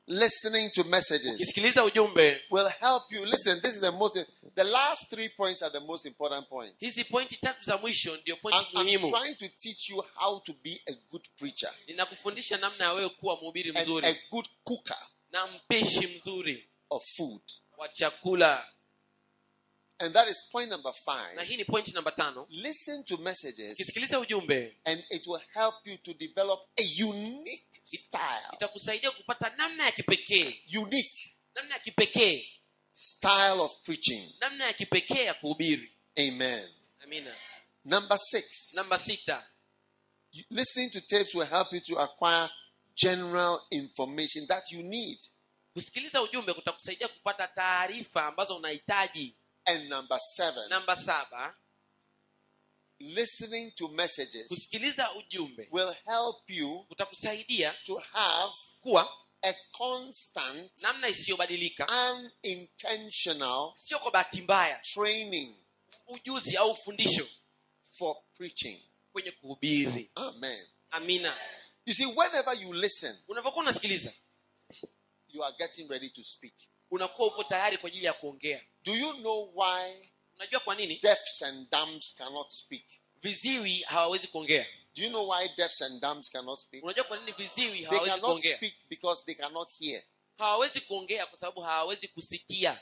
Speaker 4: listening to messages
Speaker 2: ukisikiliza ujumbe
Speaker 4: will help you. Listen, this is the most, the last three points are the most important points.
Speaker 2: hizi pointi tatu za mwisho ndio
Speaker 4: I'm,
Speaker 2: pointi
Speaker 4: I'm
Speaker 2: muhimu
Speaker 4: trying to teach you how to be a good preacher
Speaker 2: ninakufundisha namna ya wewe kuwa mhubiri
Speaker 4: and a
Speaker 2: mzuri
Speaker 4: good cooker
Speaker 2: na mpishi mzuri
Speaker 4: of food.
Speaker 2: wa chakula
Speaker 4: And that is point number
Speaker 2: na
Speaker 4: five.
Speaker 2: hii ni pointi namba tano
Speaker 4: Listen to messages
Speaker 2: ukisikiliza ujumbe
Speaker 4: and it will help you to develop a unique style.
Speaker 2: itakusaidia kupata namna ya kipekee
Speaker 4: Unique
Speaker 2: namna ya kipekee
Speaker 4: style of preaching.
Speaker 2: namna ya kipekee ya kuhubiri
Speaker 4: Amen.
Speaker 2: amina
Speaker 4: Number six.
Speaker 2: namba sita
Speaker 4: You- Listening to tapes will help you to acquire general information that you need.
Speaker 2: kusikiliza ujumbe kutakusaidia kupata taarifa ambazo unahitaji
Speaker 4: And number seven,
Speaker 2: namba saba
Speaker 4: listening to messages
Speaker 2: kusikiliza ujumbe
Speaker 4: will help you
Speaker 2: kutakusaidia
Speaker 4: to have
Speaker 2: kuwa
Speaker 4: a constant,
Speaker 2: namna isiyobadilika
Speaker 4: unintentional
Speaker 2: sio kwa bahati mbaya
Speaker 4: training
Speaker 2: ujuzi au fundisho
Speaker 4: for preaching.
Speaker 2: kwenye kuhubiri
Speaker 4: Amen.
Speaker 2: amina
Speaker 4: You see, whenever you listen,
Speaker 2: unavyokuwa unasikiliza
Speaker 4: you are getting ready to speak.
Speaker 2: unakuwa upo tayari kwa ajili ya kuongea
Speaker 4: Do you know why
Speaker 2: unajua kwa nini
Speaker 4: deafs and dumbs cannot speak?
Speaker 2: viziwi hawawezi kuongea
Speaker 4: Do you know why deafs and dumbs cannot speak?
Speaker 2: unajua kwa nini viziwi
Speaker 4: They
Speaker 2: hawawezi
Speaker 4: cannot
Speaker 2: kuongea
Speaker 4: speak because they cannot hear.
Speaker 2: hawawezi kuongea kwa sababu hawawezi kusikia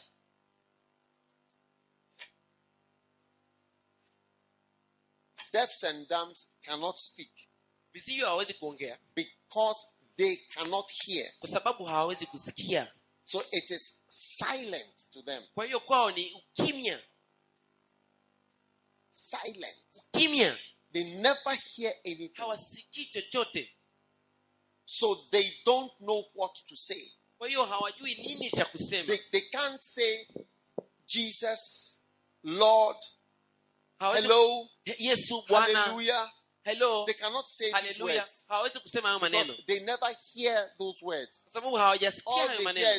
Speaker 4: Deafs and dumbs cannot speak
Speaker 2: viziwi hawawezi kuongea
Speaker 4: because they cannot hear.
Speaker 2: kwa sababu hawawezi kusikia
Speaker 4: So it is silent to them.
Speaker 2: kwa hiyo kwao ni ukimya
Speaker 4: Silent.
Speaker 2: kimya
Speaker 4: They never hear anything.
Speaker 2: hawasikii chochote
Speaker 4: So they don't know what to say.
Speaker 2: kwa hiyo hawajui nini cha kusema
Speaker 4: They, they can't say, Jesus, Lord,
Speaker 2: hawawezi
Speaker 4: hello,
Speaker 2: He- yesu bwana
Speaker 4: hallelujah.
Speaker 2: hello
Speaker 4: They cannot say these
Speaker 2: haleluya
Speaker 4: words
Speaker 2: hawawezi kusema hayo maneno
Speaker 4: because they never hear those words.
Speaker 2: kwa sababu hawajasikia
Speaker 4: All
Speaker 2: hayo
Speaker 4: they hear
Speaker 2: maneno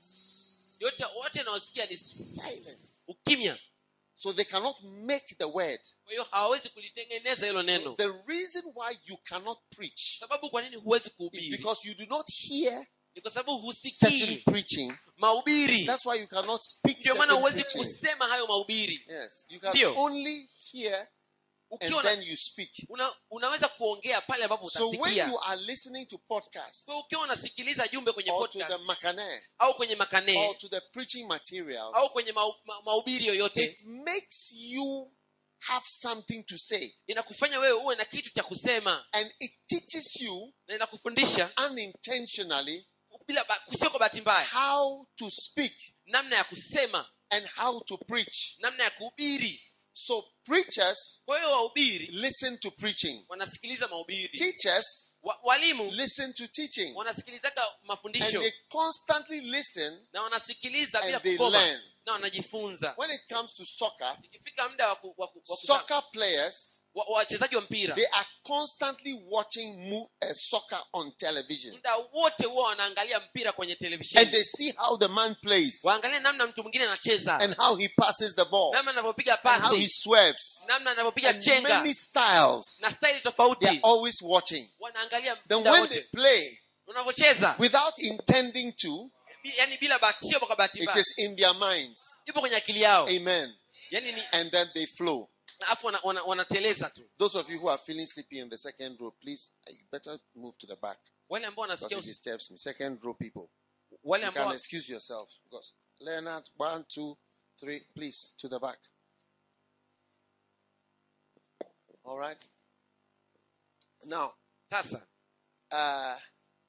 Speaker 4: is
Speaker 2: yote wote wanaosikia ni
Speaker 4: silence.
Speaker 2: ukimya
Speaker 4: So they cannot make the word.
Speaker 2: kwa hiyo hawawezi kulitengeneza hilo neno
Speaker 4: The reason why you cannot preach
Speaker 2: sababu kwa nini huwezi
Speaker 4: is
Speaker 2: kuhubiri
Speaker 4: because you do not hear
Speaker 2: ni kwa sababu
Speaker 4: certain
Speaker 2: husikii
Speaker 4: preaching.
Speaker 2: mahubiri
Speaker 4: That's why you cannot speak
Speaker 2: ndio maana
Speaker 4: certain
Speaker 2: huwezi
Speaker 4: preaching.
Speaker 2: kusema hayo mahubiri
Speaker 4: Yes, you can
Speaker 2: Ndio.
Speaker 4: only hear and
Speaker 2: ukiwa na,
Speaker 4: then you speak.
Speaker 2: una, unaweza kuongea pale ambapo
Speaker 4: So when
Speaker 2: utasikia
Speaker 4: you are listening to podcasts
Speaker 2: Kwa ukiwa unasikiliza jumbe kwenye
Speaker 4: or to the
Speaker 2: podcast
Speaker 4: makane
Speaker 2: au kwenye
Speaker 4: or
Speaker 2: makane
Speaker 4: to the preaching materials,
Speaker 2: au kwenye mau- ma- mahubiri yoyote
Speaker 4: it makes you have something to say
Speaker 2: inakufanya wewe uwe na kitu cha kusema
Speaker 4: and it teaches you
Speaker 2: na inakufundisha
Speaker 4: unintentionally
Speaker 2: bila ba- sio kwa bahati mbaya
Speaker 4: how to speak
Speaker 2: namna ya kusema
Speaker 4: and how to preach.
Speaker 2: namna ya kuhubiri
Speaker 4: So preachers
Speaker 2: kwa hiyo wahubiri
Speaker 4: listen to preaching.
Speaker 2: wanasikiliza mahubiri
Speaker 4: Teachers
Speaker 2: Wa, walimu
Speaker 4: listen to teaching.
Speaker 2: wanasikilizaga
Speaker 4: And
Speaker 2: mafundisho
Speaker 4: they constantly listen
Speaker 2: na wanasikiliza bila
Speaker 4: and they
Speaker 2: kukoma
Speaker 4: learn.
Speaker 2: na wanajifunza
Speaker 4: When it comes to soccer,
Speaker 2: ikifika muda wa ku- wa ku- wa kuta-
Speaker 4: soccer players
Speaker 2: wa- wa- wachezaji wa mpira
Speaker 4: they are constantly watching mo- uh, soccer on television
Speaker 2: muda wote huwa wanaangalia mpira kwenye
Speaker 4: and
Speaker 2: televisheni
Speaker 4: they see how the man plays
Speaker 2: waangalie namna mtu mwingine anacheza
Speaker 4: and how he passes the ball
Speaker 2: namna anavyopiga
Speaker 4: and how he
Speaker 2: pasi
Speaker 4: swerves
Speaker 2: namna anavyopiga
Speaker 4: and
Speaker 2: chenga
Speaker 4: many styles
Speaker 2: na staili
Speaker 4: they are
Speaker 2: tofauti
Speaker 4: always watching
Speaker 2: wanaangalia
Speaker 4: then
Speaker 2: muda
Speaker 4: when they
Speaker 2: wote
Speaker 4: play
Speaker 2: unavyocheza
Speaker 4: without intending to
Speaker 2: bi- yani bila bahati sio kwa bahati
Speaker 4: it
Speaker 2: mbaya
Speaker 4: is in their minds
Speaker 2: ipo kwenye akili yao
Speaker 4: amen
Speaker 2: yani ni
Speaker 4: and then they flow
Speaker 2: alafu wana- wana- wanateleza tu
Speaker 4: those of you who are feeling sleepy in the second row please uh, you better move to the back
Speaker 2: wale ambao
Speaker 4: because
Speaker 2: wanasikia
Speaker 4: it
Speaker 2: usi-
Speaker 4: disturbs me second row people
Speaker 2: wale
Speaker 4: you can
Speaker 2: ambao
Speaker 4: excuse yourself because leonard one two three please to the back all right now
Speaker 2: sasa
Speaker 4: uh,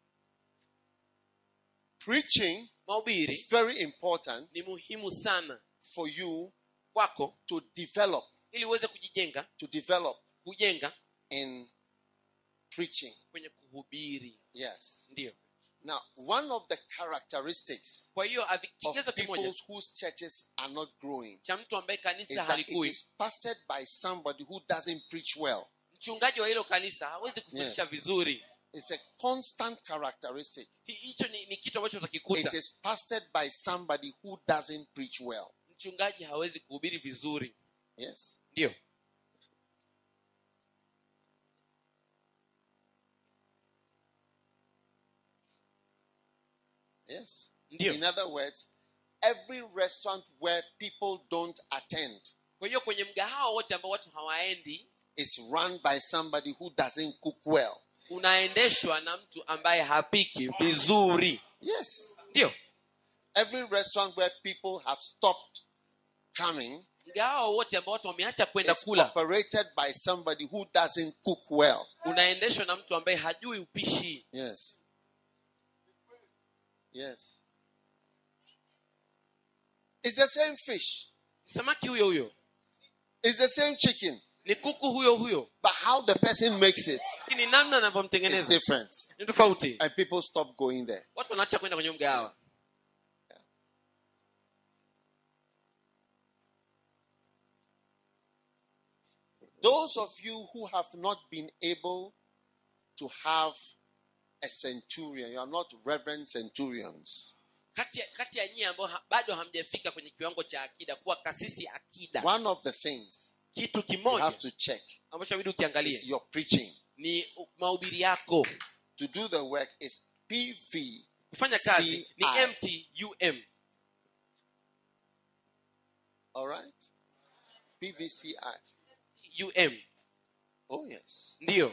Speaker 4: preaching
Speaker 2: mahubiri
Speaker 4: is very important
Speaker 2: ni muhimu sana
Speaker 4: for you
Speaker 2: kwako
Speaker 4: to develop
Speaker 2: ili uweze kujijenga
Speaker 4: to develop
Speaker 2: kujenga
Speaker 4: in preaching
Speaker 2: kwenye kuhubiri
Speaker 4: yes
Speaker 2: ndio
Speaker 4: now one of the characteristics
Speaker 2: kwa hiyo avi-
Speaker 4: of
Speaker 2: kigezo kimoja
Speaker 4: people whose churches are not growing
Speaker 2: cha mtu ambaye
Speaker 4: is
Speaker 2: kanisa
Speaker 4: that it
Speaker 2: halikui
Speaker 4: is pastored by somebody who doesn't preach well
Speaker 2: mchungaji wa hilo kanisa hawezi kufundisha
Speaker 4: Yes.
Speaker 2: vizuri
Speaker 4: it's a constant characteristic
Speaker 2: Hi- hicho ni, ni kitu ambacho
Speaker 4: it
Speaker 2: utakikuta
Speaker 4: is pastored by somebody who doesn't preach well
Speaker 2: mchungaji hawezi kuhubiri vizuri
Speaker 4: yes
Speaker 2: ndio
Speaker 4: Yes.
Speaker 2: ndiyo
Speaker 4: In other words, every restaurant where people don't attend
Speaker 2: kwa hiyo kwenye mgahawa wote ambao watu hawaendi
Speaker 4: is run by somebody who doesn't cook well.
Speaker 2: unaendeshwa na mtu ambaye hapiki vizuri
Speaker 4: Yes.
Speaker 2: ndio
Speaker 4: Every restaurant where people have stopped coming
Speaker 2: mgahawa wote ambao watu wameacha kwenda
Speaker 4: is
Speaker 2: kula
Speaker 4: operated by somebody who doesn't cook well.
Speaker 2: unaendeshwa na mtu ambaye hajui upishi
Speaker 4: Yes. Yes. It's the same fish.
Speaker 2: Ni samaki huyo huyo
Speaker 4: It's the same chicken.
Speaker 2: ni kuku huyo huyo
Speaker 4: But how the person makes it
Speaker 2: lakini namna
Speaker 4: is
Speaker 2: anavyomtengeneza
Speaker 4: different.
Speaker 2: ni tofauti
Speaker 4: And people stop going there.
Speaker 2: watu wanaacha kwenda kwenye mgahawa
Speaker 4: Those of you who have not been able to have a centurion, you are not reverend centurions.
Speaker 2: kati ya, kati ya nyie ambao ha, bado hamjafika kwenye kiwango cha akida kuwa kasisi akida
Speaker 4: One of the things
Speaker 2: kitu
Speaker 4: you
Speaker 2: kimoja
Speaker 4: have to check
Speaker 2: ambacho abidi
Speaker 4: is
Speaker 2: ukiangalie
Speaker 4: your preaching.
Speaker 2: ni u- mahubiri yako
Speaker 4: To do the work is PV.
Speaker 2: kufanya kazi ni
Speaker 4: CI.
Speaker 2: mtum
Speaker 4: All right? PVCI.
Speaker 2: um
Speaker 4: Oh, yes.
Speaker 2: ndiyo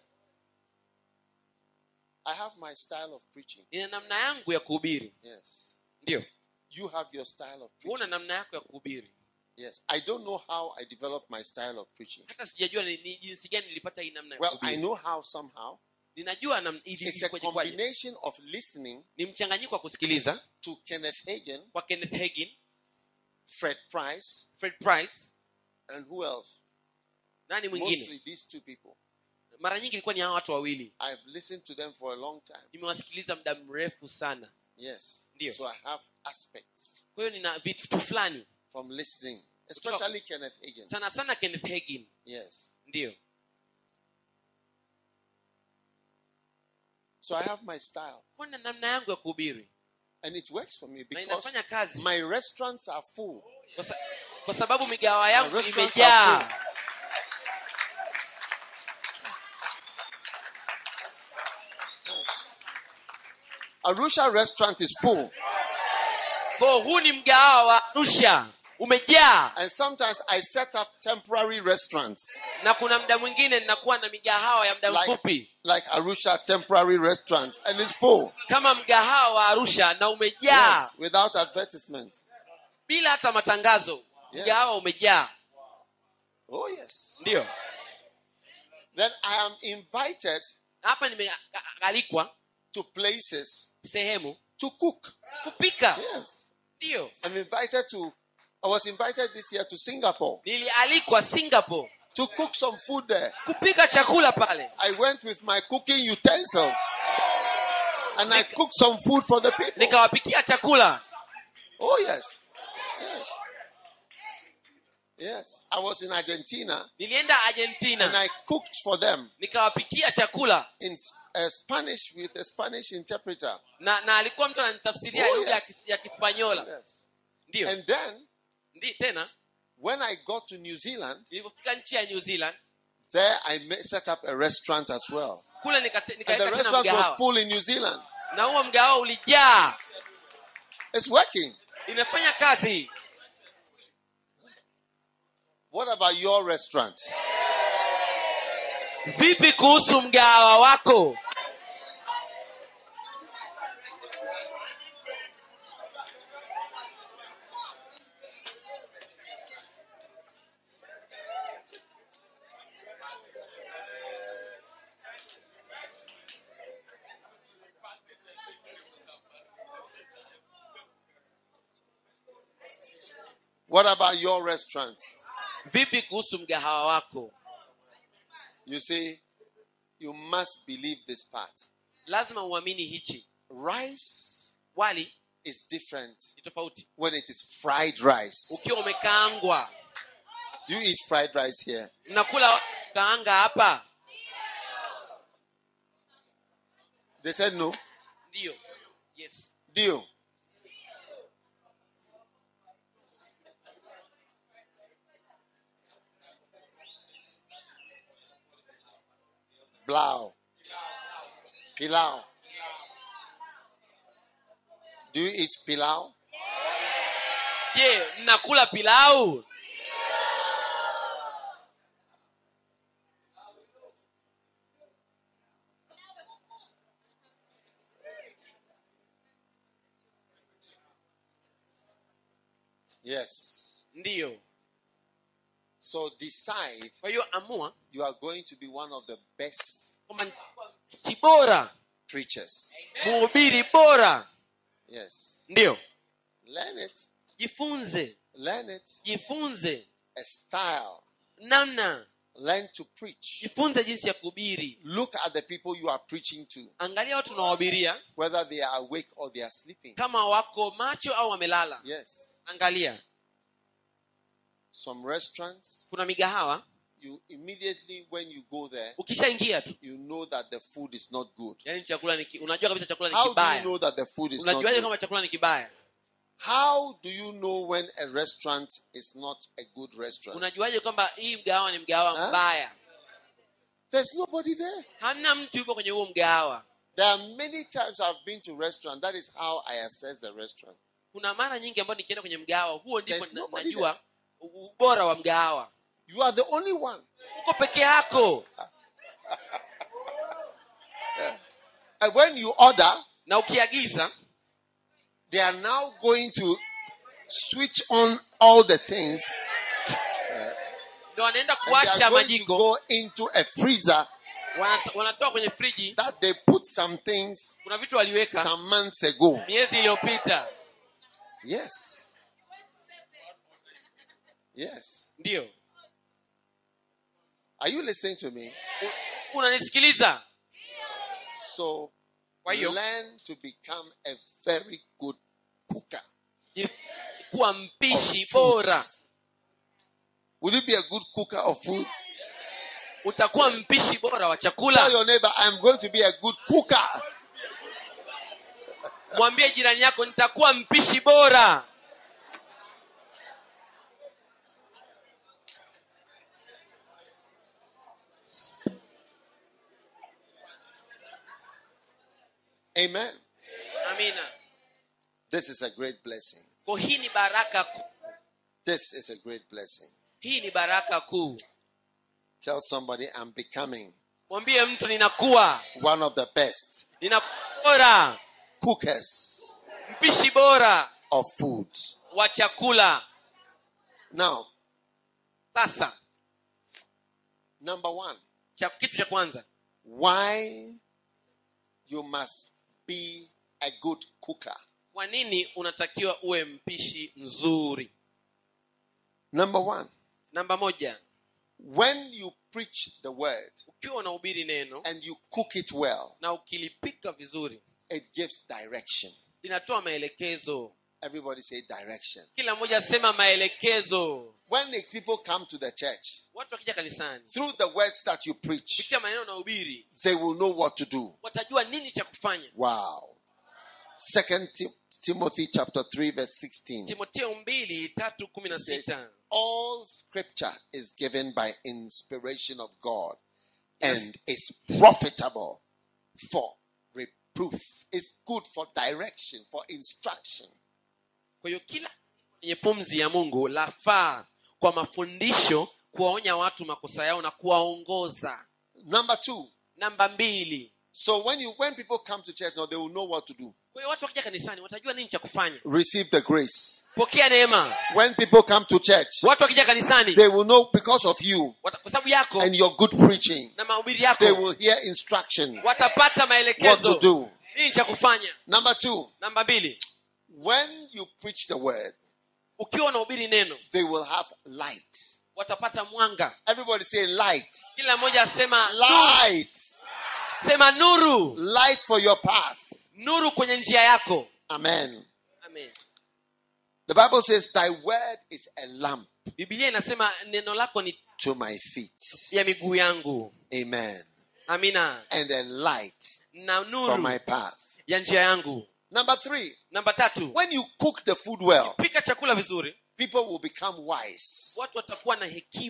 Speaker 4: I have my style of preaching.
Speaker 2: nina namna yangu ya kuhubiri
Speaker 4: Yes.
Speaker 2: ndiyo
Speaker 4: You have your style of
Speaker 2: una
Speaker 4: preaching.
Speaker 2: namna yako ya kuhubiri
Speaker 4: Yes. I don't know how I developed my style of preaching.
Speaker 2: hata sijajua ni, ni jinsi gani nilipata hii namna ya
Speaker 4: Well, I
Speaker 2: kuhubiri
Speaker 4: know how somehow.
Speaker 2: ninajua nam, ili,
Speaker 4: It's a
Speaker 2: ilikuwaje kwaje.
Speaker 4: combination of listening
Speaker 2: ni mchanganyiko wa kusikiliza
Speaker 4: to Kenneth Hagin,
Speaker 2: kwa kenneth hagin
Speaker 4: Fred Price,
Speaker 2: fred price
Speaker 4: and who else?
Speaker 2: nani mwingine
Speaker 4: Mostly these two people.
Speaker 2: mara nyingi ilikuwa ni hawa watu wawili
Speaker 4: I've listened to them for a long time.
Speaker 2: nimewasikiliza muda mrefu sana
Speaker 4: Yes.
Speaker 2: Ndio.
Speaker 4: So I have aspects
Speaker 2: kwa hiyo nina vitu fulani
Speaker 4: from listening, especially Kenneth Hagin.
Speaker 2: sana sana kenneth hagin
Speaker 4: Yes.
Speaker 2: ndio
Speaker 4: So I have my style.
Speaker 2: kwa na namna yangu ya kuhubiri
Speaker 4: And it works for me
Speaker 2: na
Speaker 4: because
Speaker 2: inafanya kazi
Speaker 4: my restaurants are full.
Speaker 2: kwa, sa, kwa sababu migawa yangu
Speaker 4: restaurants
Speaker 2: imejaa
Speaker 4: are Arusha restaurant is full.
Speaker 2: kwa huu ni mgahawa wa arusha umejaa
Speaker 4: And sometimes I set up temporary restaurants
Speaker 2: na kuna muda mwingine ninakuwa na migahawa ya muda
Speaker 4: like,
Speaker 2: mfupi
Speaker 4: like Arusha temporary restaurants and it's full.
Speaker 2: kama mgahawa wa arusha na umejaa
Speaker 4: Yes, without advertisement.
Speaker 2: bila hata matangazo
Speaker 4: Yes.
Speaker 2: mgahawa umejaa
Speaker 4: Oh, yes.
Speaker 2: ndio
Speaker 4: Then I am invited
Speaker 2: hapa nimealikwa
Speaker 4: to places
Speaker 2: sehemu
Speaker 4: to cook.
Speaker 2: kupika
Speaker 4: Yes.
Speaker 2: ndio
Speaker 4: I'm invited to, I was invited this year to Singapore
Speaker 2: nilialikwa singapore
Speaker 4: to cook some food there.
Speaker 2: kupika chakula pale
Speaker 4: I went with my cooking utensils and I cooked some food for the people.
Speaker 2: nikawapikia chakula
Speaker 4: Oh, yes. Yes. Yes. I was in Argentina
Speaker 2: nilienda
Speaker 4: and
Speaker 2: argentina
Speaker 4: I cooked for them
Speaker 2: nikawapikia chakula
Speaker 4: in uh, Spanish with a Spanish interpreter.
Speaker 2: na na alikuwa mtu ananitafsiria
Speaker 4: Oh,
Speaker 2: lugha ya
Speaker 4: yes.
Speaker 2: Kis- ya kispanyola
Speaker 4: Yes.
Speaker 2: ndio
Speaker 4: And then
Speaker 2: ndi tena
Speaker 4: when I got to New Zealand,
Speaker 2: nilipofika nchi ya new zealand
Speaker 4: there I ma- set up a restaurant as well.
Speaker 2: kule nikate-
Speaker 4: And the
Speaker 2: nikaweka tena
Speaker 4: restaurant was
Speaker 2: mgahawa
Speaker 4: full in New Zealand.
Speaker 2: na huo mgahawa ulijaa
Speaker 4: It's working.
Speaker 2: imefanya kazi
Speaker 4: What about your restaurant?
Speaker 2: vipi kuhusu mgahawa wako
Speaker 4: What about your restaurant?
Speaker 2: vipi kuhusu mgahawa wako
Speaker 4: You see, you must believe this part.
Speaker 2: lazima uamini hichi
Speaker 4: Rice
Speaker 2: wali
Speaker 4: is different
Speaker 2: ni tofauti
Speaker 4: when it is fried rice.
Speaker 2: ukiwa umekaangwa
Speaker 4: Do you eat fried rice here?
Speaker 2: mnakula kaanga hapa
Speaker 4: They said no.
Speaker 2: ndio yes
Speaker 4: Do you? Blau. Pilau. Do you eat pilau?
Speaker 2: je mnakula pilau
Speaker 4: Yes.
Speaker 2: ndiyo
Speaker 4: So decide
Speaker 2: kwa hiyo amua
Speaker 4: you are going to be one of the best
Speaker 2: kwamba si bora
Speaker 4: preachers.
Speaker 2: mhubiri bora
Speaker 4: Yes.
Speaker 2: ndiyo
Speaker 4: Learn it.
Speaker 2: jifunze
Speaker 4: Learn it.
Speaker 2: jifunze
Speaker 4: A style.
Speaker 2: namna
Speaker 4: Learn to preach.
Speaker 2: jifunze jinsi ya kuhubiri
Speaker 4: Look at the people you are preaching to,
Speaker 2: angalia watu unawahubiria
Speaker 4: whether they are awake or they are sleeping.
Speaker 2: kama wako macho au wamelala
Speaker 4: Yes.
Speaker 2: angalia
Speaker 4: Some restaurants,
Speaker 2: kuna migahawa
Speaker 4: you immediately when you go there,
Speaker 2: ukishaingia tu
Speaker 4: you know that the food is not good.
Speaker 2: yani chakula ni ki- unajua kabisa chakula ni
Speaker 4: How do you
Speaker 2: kibaya
Speaker 4: know that the food is not
Speaker 2: unajuaje
Speaker 4: good?
Speaker 2: kama chakula ni kibaya
Speaker 4: How do you know when a restaurant is not a good restaurant?
Speaker 2: unajuaje kwamba hii mgahawa ni mgahawa
Speaker 4: Huh?
Speaker 2: mbaya
Speaker 4: There's nobody there.
Speaker 2: hamna mtu yupo kwenye huo mgahawa
Speaker 4: There are many times I've been to restaurant. That is how I assess the restaurant.
Speaker 2: kuna mara nyingi ambayo nikienda kwenye mgahawa huo ndipo
Speaker 4: There's
Speaker 2: na-
Speaker 4: nobody
Speaker 2: najua u- ubora wa mgahawa
Speaker 4: You are the only one.
Speaker 2: uko peke yako
Speaker 4: And when you order,
Speaker 2: na ukiagiza
Speaker 4: they are now going to switch on all the things.
Speaker 2: ndo wanaenda
Speaker 4: And they
Speaker 2: kuwasha
Speaker 4: are going to
Speaker 2: majiko
Speaker 4: go into a freezer
Speaker 2: wanat- wanatoa kwenye friji
Speaker 4: that they put some things
Speaker 2: kuna vitu waliweka
Speaker 4: some months ago.
Speaker 2: miezi iliyopita
Speaker 4: Yes. Yes.
Speaker 2: ndiyo
Speaker 4: Are you listening to me?
Speaker 2: U- unanisikiliza
Speaker 4: So
Speaker 2: Kwa hiyo-
Speaker 4: learn to become a very good cooker.
Speaker 2: Ji- kuwa
Speaker 4: of
Speaker 2: mpishi
Speaker 4: foods.
Speaker 2: bora
Speaker 4: Will you be a good cooker of food?
Speaker 2: utakuwa mpishi bora wa
Speaker 4: Tell
Speaker 2: chakula
Speaker 4: your neighbor, I'm going to be a good cooker.
Speaker 2: mwambie jirani yako nitakuwa mpishi bora
Speaker 4: Amen.
Speaker 2: amina
Speaker 4: This is a great blessing.
Speaker 2: ko hii ni baraka kuu
Speaker 4: This is a great blessing.
Speaker 2: hii ni baraka kuu
Speaker 4: Tell somebody I'm becoming
Speaker 2: mwambie mtu ninakuwa
Speaker 4: one of the best
Speaker 2: ninakuwa bora
Speaker 4: cookers
Speaker 2: mpishi bora
Speaker 4: of food.
Speaker 2: wa chakula
Speaker 4: Now,
Speaker 2: sasa
Speaker 4: number one,
Speaker 2: cha kitu cha kwanza
Speaker 4: why you must be a good cooker.
Speaker 2: kwa nini unatakiwa uwe mpishi mzuri
Speaker 4: Number one,
Speaker 2: namba moja
Speaker 4: when you preach the word
Speaker 2: ukiwa unahubiri neno
Speaker 4: and you cook it well,
Speaker 2: na ukilipika vizuri
Speaker 4: it gives direction.
Speaker 2: linatoa maelekezo
Speaker 4: Everybody say direction.
Speaker 2: kila mmoja asema maelekezo
Speaker 4: When the people come to the church,
Speaker 2: watu wakija kanisani
Speaker 4: through the words that you preach,
Speaker 2: kupitia maneno na ubiri
Speaker 4: they will know what to do.
Speaker 2: watajua nini cha kufanya
Speaker 4: Wow. Second Tim- Timothy chapter 3 verse 16.
Speaker 2: timoteo mbili tatu kumi na
Speaker 4: says,
Speaker 2: sita
Speaker 4: All scripture is given by inspiration of God and is profitable for reproof. It's good for direction, for instruction.
Speaker 2: kwa hiyo kila yenye pumzi ya mungu lafaa kwa mafundisho kuwaonya watu makosa yao na kuwaongoza
Speaker 4: Number two.
Speaker 2: namba mbili
Speaker 4: So when you when people come to church now, they will know what to do.
Speaker 2: kwa hiyo watu wakija kanisani watajua nini cha kufanya
Speaker 4: Receive the grace.
Speaker 2: pokea neema
Speaker 4: When people come to church,
Speaker 2: watu wakija kanisani
Speaker 4: they will know because of you
Speaker 2: wata- kwa sababu yako
Speaker 4: and your good preaching.
Speaker 2: na mahubiri
Speaker 4: They
Speaker 2: yako
Speaker 4: will hear instructions.
Speaker 2: watapata
Speaker 4: What to
Speaker 2: maelekezo
Speaker 4: do.
Speaker 2: nini cha kufanya
Speaker 4: Number two.
Speaker 2: namba mbili
Speaker 4: When you preach the word,
Speaker 2: ukiwa unahubiri neno
Speaker 4: they will have light.
Speaker 2: watapata mwanga
Speaker 4: Everybody say light.
Speaker 2: kila mmoja asema
Speaker 4: Light.
Speaker 2: sema nuru
Speaker 4: Light for your path.
Speaker 2: nuru kwenye njia yako
Speaker 4: Amen.
Speaker 2: Amen.
Speaker 4: The Bible says, Thy word is a lamp
Speaker 2: biblia inasema neno lako ni
Speaker 4: to my feet.
Speaker 2: ya miguu yangu
Speaker 4: Amen.
Speaker 2: amina
Speaker 4: And a light
Speaker 2: na
Speaker 4: for
Speaker 2: nuru
Speaker 4: my path.
Speaker 2: ya njia yangu
Speaker 4: Number three,
Speaker 2: namba tatu
Speaker 4: when you cook the food well,
Speaker 2: pika chakula vizuri
Speaker 4: people will become wise.
Speaker 2: watu watakuwa na hekima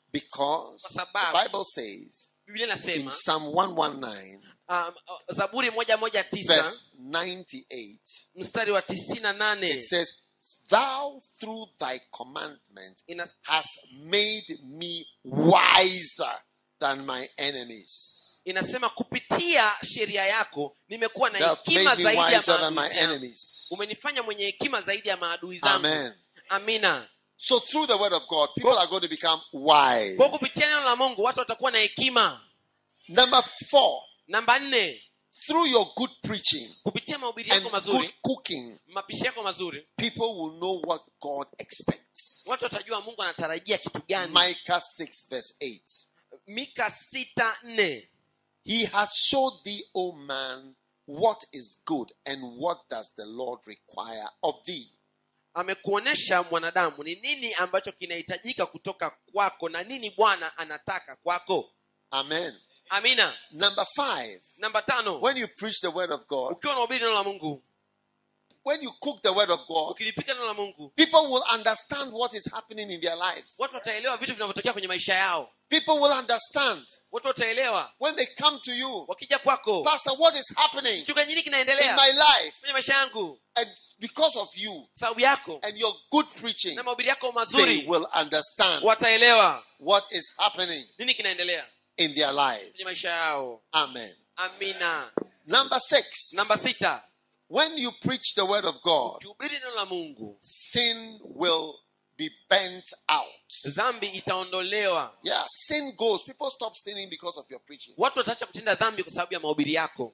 Speaker 4: Because
Speaker 2: Kwa
Speaker 4: the
Speaker 2: sababu-
Speaker 4: Bible says
Speaker 2: biblia
Speaker 4: in
Speaker 2: inasema
Speaker 4: Psalm 119,
Speaker 2: um, uh, zaburi moja moja tisa
Speaker 4: verse 98,
Speaker 2: mstari wa tisini na nane
Speaker 4: it says, Thou through thy commandment
Speaker 2: ina,
Speaker 4: hast made me wiser than my enemies.
Speaker 2: inasema kupitia sheria yako nimekuwa na
Speaker 4: Thou hast
Speaker 2: hekima
Speaker 4: made me
Speaker 2: zaidi ya
Speaker 4: wiser than my
Speaker 2: maadui zangu.
Speaker 4: enemies.
Speaker 2: umenifanya mwenye hekima zaidi ya maadui zangu
Speaker 4: Amen.
Speaker 2: amina
Speaker 4: So through the word of God, people are going to become wise.
Speaker 2: kwa kupitia neno la mungu watu watakuwa na hekima
Speaker 4: Number four,
Speaker 2: namba nne
Speaker 4: through your good preaching
Speaker 2: kupitia mahubiri
Speaker 4: and
Speaker 2: yako
Speaker 4: good
Speaker 2: mazuri
Speaker 4: cooking,
Speaker 2: mapishi yako mazuri
Speaker 4: people will know what God expects.
Speaker 2: watu watajua mungu anatarajia kitu gani
Speaker 4: Micah 6, verse 8.
Speaker 2: mika sita nne
Speaker 4: He has showed thee, O man, what is good and what does the Lord require of thee.
Speaker 2: amekuonyesha mwanadamu ni nini ambacho kinahitajika kutoka kwako na nini bwana anataka kwako
Speaker 4: Amen.
Speaker 2: amina
Speaker 4: Number five,
Speaker 2: namba tano
Speaker 4: when you preach the word of God,
Speaker 2: ukiwa unahubiri neno la mungu
Speaker 4: when you cook the word of God,
Speaker 2: ukilipika neno la mungu
Speaker 4: people will understand what is happening in their lives.
Speaker 2: watu wataelewa vitu vinavyotokea kwenye maisha yao
Speaker 4: People will understand
Speaker 2: watu wataelewa
Speaker 4: when they come to you,
Speaker 2: wakija kwako
Speaker 4: Pastor, what is happening
Speaker 2: mchungaji nini
Speaker 4: in
Speaker 2: kinaendelea
Speaker 4: my life?
Speaker 2: kwenye maisha yangu
Speaker 4: And because of you
Speaker 2: sababu yako
Speaker 4: and your good preaching,
Speaker 2: na mahubiri yako
Speaker 4: they
Speaker 2: mazuri
Speaker 4: will understand
Speaker 2: wataelewa
Speaker 4: what is happening
Speaker 2: nini kinaendelea
Speaker 4: in their
Speaker 2: kwenye
Speaker 4: lives.
Speaker 2: maisha yao
Speaker 4: Amen.
Speaker 2: amina
Speaker 4: Number six,
Speaker 2: namba sita
Speaker 4: when you preach the word of God,
Speaker 2: ukihubiri neno la mungu
Speaker 4: sin will be bent out.
Speaker 2: dhambi itaondolewa
Speaker 4: Yeah, sin goes. People stop sinning because of your preaching.
Speaker 2: watu wataacha kutenda dhambi kwa sababu ya mahubiri yako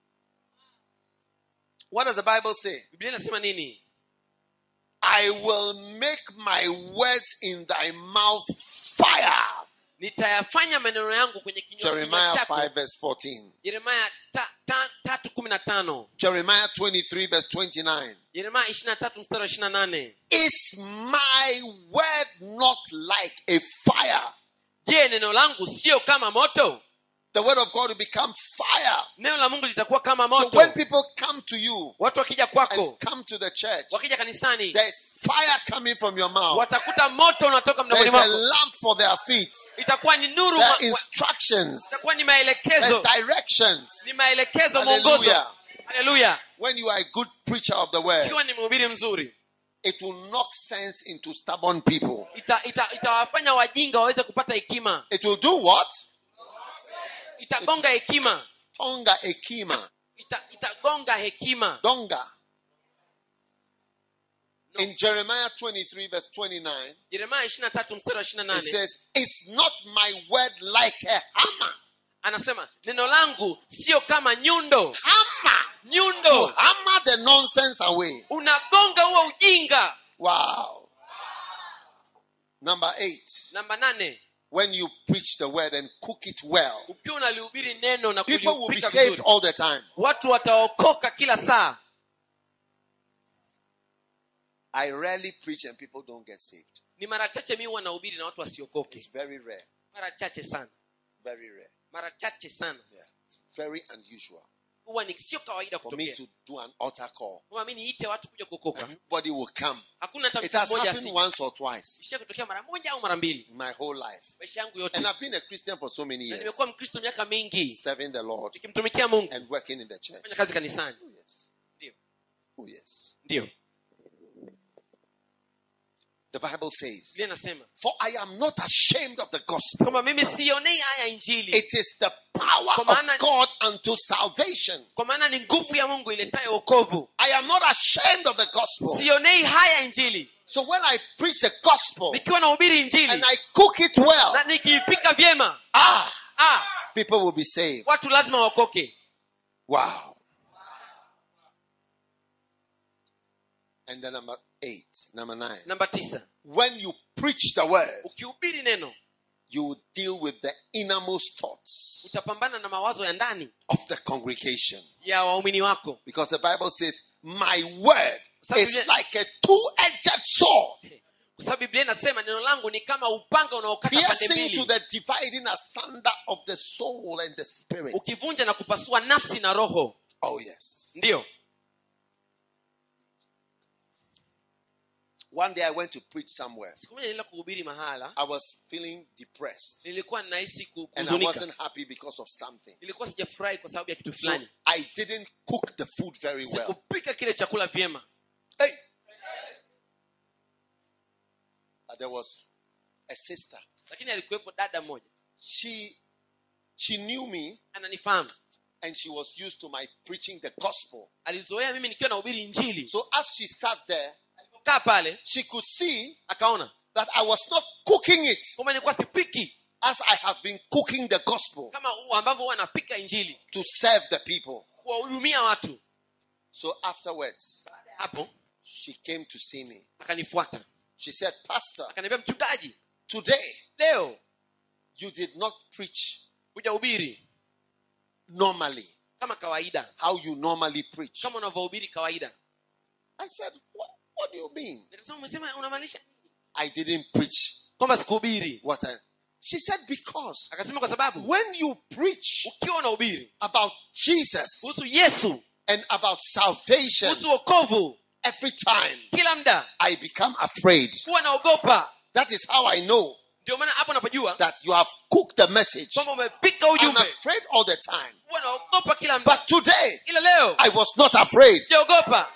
Speaker 4: What does the Bible say?
Speaker 2: biblia inasema nini
Speaker 4: I will make my words in thy mouth fire.
Speaker 2: nitayafanya maneno yangu kwenye kinywa kinywa
Speaker 4: Jeremiah
Speaker 2: chako
Speaker 4: 5, verse 14.
Speaker 2: yeremaya ta, ta, tatu kumi na tano
Speaker 4: Jeremiah 23, verse 29.
Speaker 2: yeremaya ishiri na tatu mstari wa ishiri na nane
Speaker 4: Is my word not like a fire?
Speaker 2: je neno langu sio kama moto
Speaker 4: The word of God will become fire.
Speaker 2: neno la mungu litakuwa kama
Speaker 4: So
Speaker 2: moto
Speaker 4: when people come to you
Speaker 2: watu wakija kwako
Speaker 4: and come to the church,
Speaker 2: wakija kanisani
Speaker 4: there is fire coming from your mouth.
Speaker 2: watakuta moto unatoka
Speaker 4: There
Speaker 2: mdomoni
Speaker 4: is a
Speaker 2: mwako
Speaker 4: lamp for their feet.
Speaker 2: itakuwa ni nuru
Speaker 4: There
Speaker 2: ma-
Speaker 4: are
Speaker 2: wa-
Speaker 4: instructions.
Speaker 2: itakuwa ni
Speaker 4: There's
Speaker 2: maelekezo
Speaker 4: directions.
Speaker 2: ni maelekezo mwongozo
Speaker 4: Hallelujah.
Speaker 2: haleluya
Speaker 4: When you are a good preacher of the word,
Speaker 2: ikiwa ni mhubiri mzuri
Speaker 4: it will knock sense into stubborn people.
Speaker 2: ita- ita- itawafanya wajinga waweze kupata hekima
Speaker 4: It will do what?
Speaker 2: itagonga hekima
Speaker 4: Tonga ekima.
Speaker 2: ita, itagonga hekima
Speaker 4: Donga. In Jeremiah 23, verse 29,
Speaker 2: yeremaya ishiri na tatu mstari wa ishiri na
Speaker 4: it
Speaker 2: nane
Speaker 4: says, Is not my word like a hammer?
Speaker 2: anasema neno langu sio kama nyundo
Speaker 4: Hammer! To
Speaker 2: nyundo
Speaker 4: hammer the nonsense away.
Speaker 2: unagonga huo ujinga
Speaker 4: Wow. Number eight,
Speaker 2: namba nane
Speaker 4: when you preach the word and cook it well,
Speaker 2: ukiwa unalihubiri neno na
Speaker 4: people will be
Speaker 2: kulipika
Speaker 4: saved
Speaker 2: vizuri
Speaker 4: all the time.
Speaker 2: watu wataokoka kila saa
Speaker 4: I rarely preach and people don't get saved.
Speaker 2: ni mara chache mi huwa nahubiri na watu wasiokoke
Speaker 4: It's very rare.
Speaker 2: mara chache sana
Speaker 4: Very rare.
Speaker 2: mara chache sana
Speaker 4: Yeah. It's very unusual
Speaker 2: huwa ni sio kawaida
Speaker 4: for me
Speaker 2: kutokea
Speaker 4: to do an altar call.
Speaker 2: Huwa mi niite watu kuja kuokoka
Speaker 4: Everybody will come.
Speaker 2: hakuna hata
Speaker 4: It
Speaker 2: mtu
Speaker 4: has
Speaker 2: mmoja
Speaker 4: happened
Speaker 2: si
Speaker 4: once or twice
Speaker 2: ishia kutokea mara moja au mara mbili
Speaker 4: in my whole life.
Speaker 2: maisha yangu yote
Speaker 4: And I've been a Christian for so many
Speaker 2: na
Speaker 4: years,
Speaker 2: nimekuwa mkristo miaka mingi
Speaker 4: serving the Lord
Speaker 2: nikimtumikia mungu
Speaker 4: and working in the church.
Speaker 2: fanya kazi kanisani
Speaker 4: Oh, yes.
Speaker 2: ndio
Speaker 4: Oh, yes.
Speaker 2: ndio
Speaker 4: The Bible says,
Speaker 2: biblia inasema
Speaker 4: For I am not ashamed of the gospel.
Speaker 2: kwamba mimi sionei haya injili
Speaker 4: It is the power
Speaker 2: Kwa
Speaker 4: of
Speaker 2: maana-
Speaker 4: God unto salvation.
Speaker 2: kwa maana ni nguvu ya mungu iletayo wokovu
Speaker 4: I am not ashamed of the gospel.
Speaker 2: sionei haya injili
Speaker 4: So when I preach the gospel
Speaker 2: nikiwa nahubiri
Speaker 4: and
Speaker 2: injili
Speaker 4: I cook it well,
Speaker 2: na nikiipika vyema
Speaker 4: ah,
Speaker 2: ah,
Speaker 4: people will be saved.
Speaker 2: watu lazima waokoke
Speaker 4: Wow. And then number eight, number nine.
Speaker 2: namba tisa
Speaker 4: When you preach the word,
Speaker 2: ukihubiri neno
Speaker 4: you will deal with the innermost thoughts
Speaker 2: utapambana na mawazo ya ndani
Speaker 4: of the congregation.
Speaker 2: ya waumini wako
Speaker 4: Because the Bible says, My word
Speaker 2: Sababu
Speaker 4: is
Speaker 2: Biblia-
Speaker 4: like a two edged sword,
Speaker 2: kwa sababu biblia inasema neno langu ni kama upanga unaokata pande
Speaker 4: piercing to
Speaker 2: mbili
Speaker 4: the dividing asunder of the soul and the spirit.
Speaker 2: ukivunja na kupasua nafsi na roho
Speaker 4: Oh, yes.
Speaker 2: ndiyo
Speaker 4: One day I went to preach somewhere.
Speaker 2: siku moja nilienda kuhubiri mahala
Speaker 4: I was feeling depressed
Speaker 2: nilikuwa nahisi ku-
Speaker 4: and I
Speaker 2: kuhuzunika
Speaker 4: wasn't happy because of something.
Speaker 2: nilikuwa sijafurahi kwa sababu ya kitu
Speaker 4: So
Speaker 2: fulani
Speaker 4: I didn't cook the food very well.
Speaker 2: sikupika kile chakula vyema
Speaker 4: Hey! But there was a sister.
Speaker 2: lakini alikuwepo dada mmoja
Speaker 4: She she knew me
Speaker 2: ananifahamu
Speaker 4: and she was used to my preaching the gospel.
Speaker 2: alizoea mimi nikiwa nahubiri injili
Speaker 4: So as she sat there,
Speaker 2: kaa pale
Speaker 4: she could see
Speaker 2: akaona
Speaker 4: that I was not cooking it
Speaker 2: kwamba nilikuwa sipiki
Speaker 4: as I have been cooking the gospel
Speaker 2: kama u- ambavyo huwa napika injili
Speaker 4: to serve the people.
Speaker 2: kuwahudumia watu
Speaker 4: So afterwards,
Speaker 2: baada ya hapo
Speaker 4: she came to see me.
Speaker 2: akanifuata
Speaker 4: She said, Pastor,
Speaker 2: akaniambia mchungaji
Speaker 4: today
Speaker 2: leo
Speaker 4: you did not preach
Speaker 2: hujahubiri
Speaker 4: normally,
Speaker 2: kama kawaida
Speaker 4: how you normally preach.
Speaker 2: kama unavyohubiri kawaida
Speaker 4: I said, What, what do you mean?
Speaker 2: nikasema umesema unamaanisha nini?"
Speaker 4: I didn't preach
Speaker 2: kwamba sikuhubiri
Speaker 4: what I. She said, Because
Speaker 2: akasema kwa sababu
Speaker 4: when you preach
Speaker 2: ukiwa unahubiri
Speaker 4: about Jesus
Speaker 2: kuhusu yesu
Speaker 4: and about salvation,
Speaker 2: kuhusu wokovu
Speaker 4: every time
Speaker 2: kila mda
Speaker 4: I become afraid.
Speaker 2: huwa naogopa
Speaker 4: That is how I know
Speaker 2: ndio maana hapo napojua
Speaker 4: that you have cooked the message.
Speaker 2: kwamba umepika
Speaker 4: I'm
Speaker 2: ujumbe
Speaker 4: afraid all the time.
Speaker 2: huwa naogopa kila mda
Speaker 4: But today,
Speaker 2: ila leo
Speaker 4: I was not afraid.
Speaker 2: sijaogopa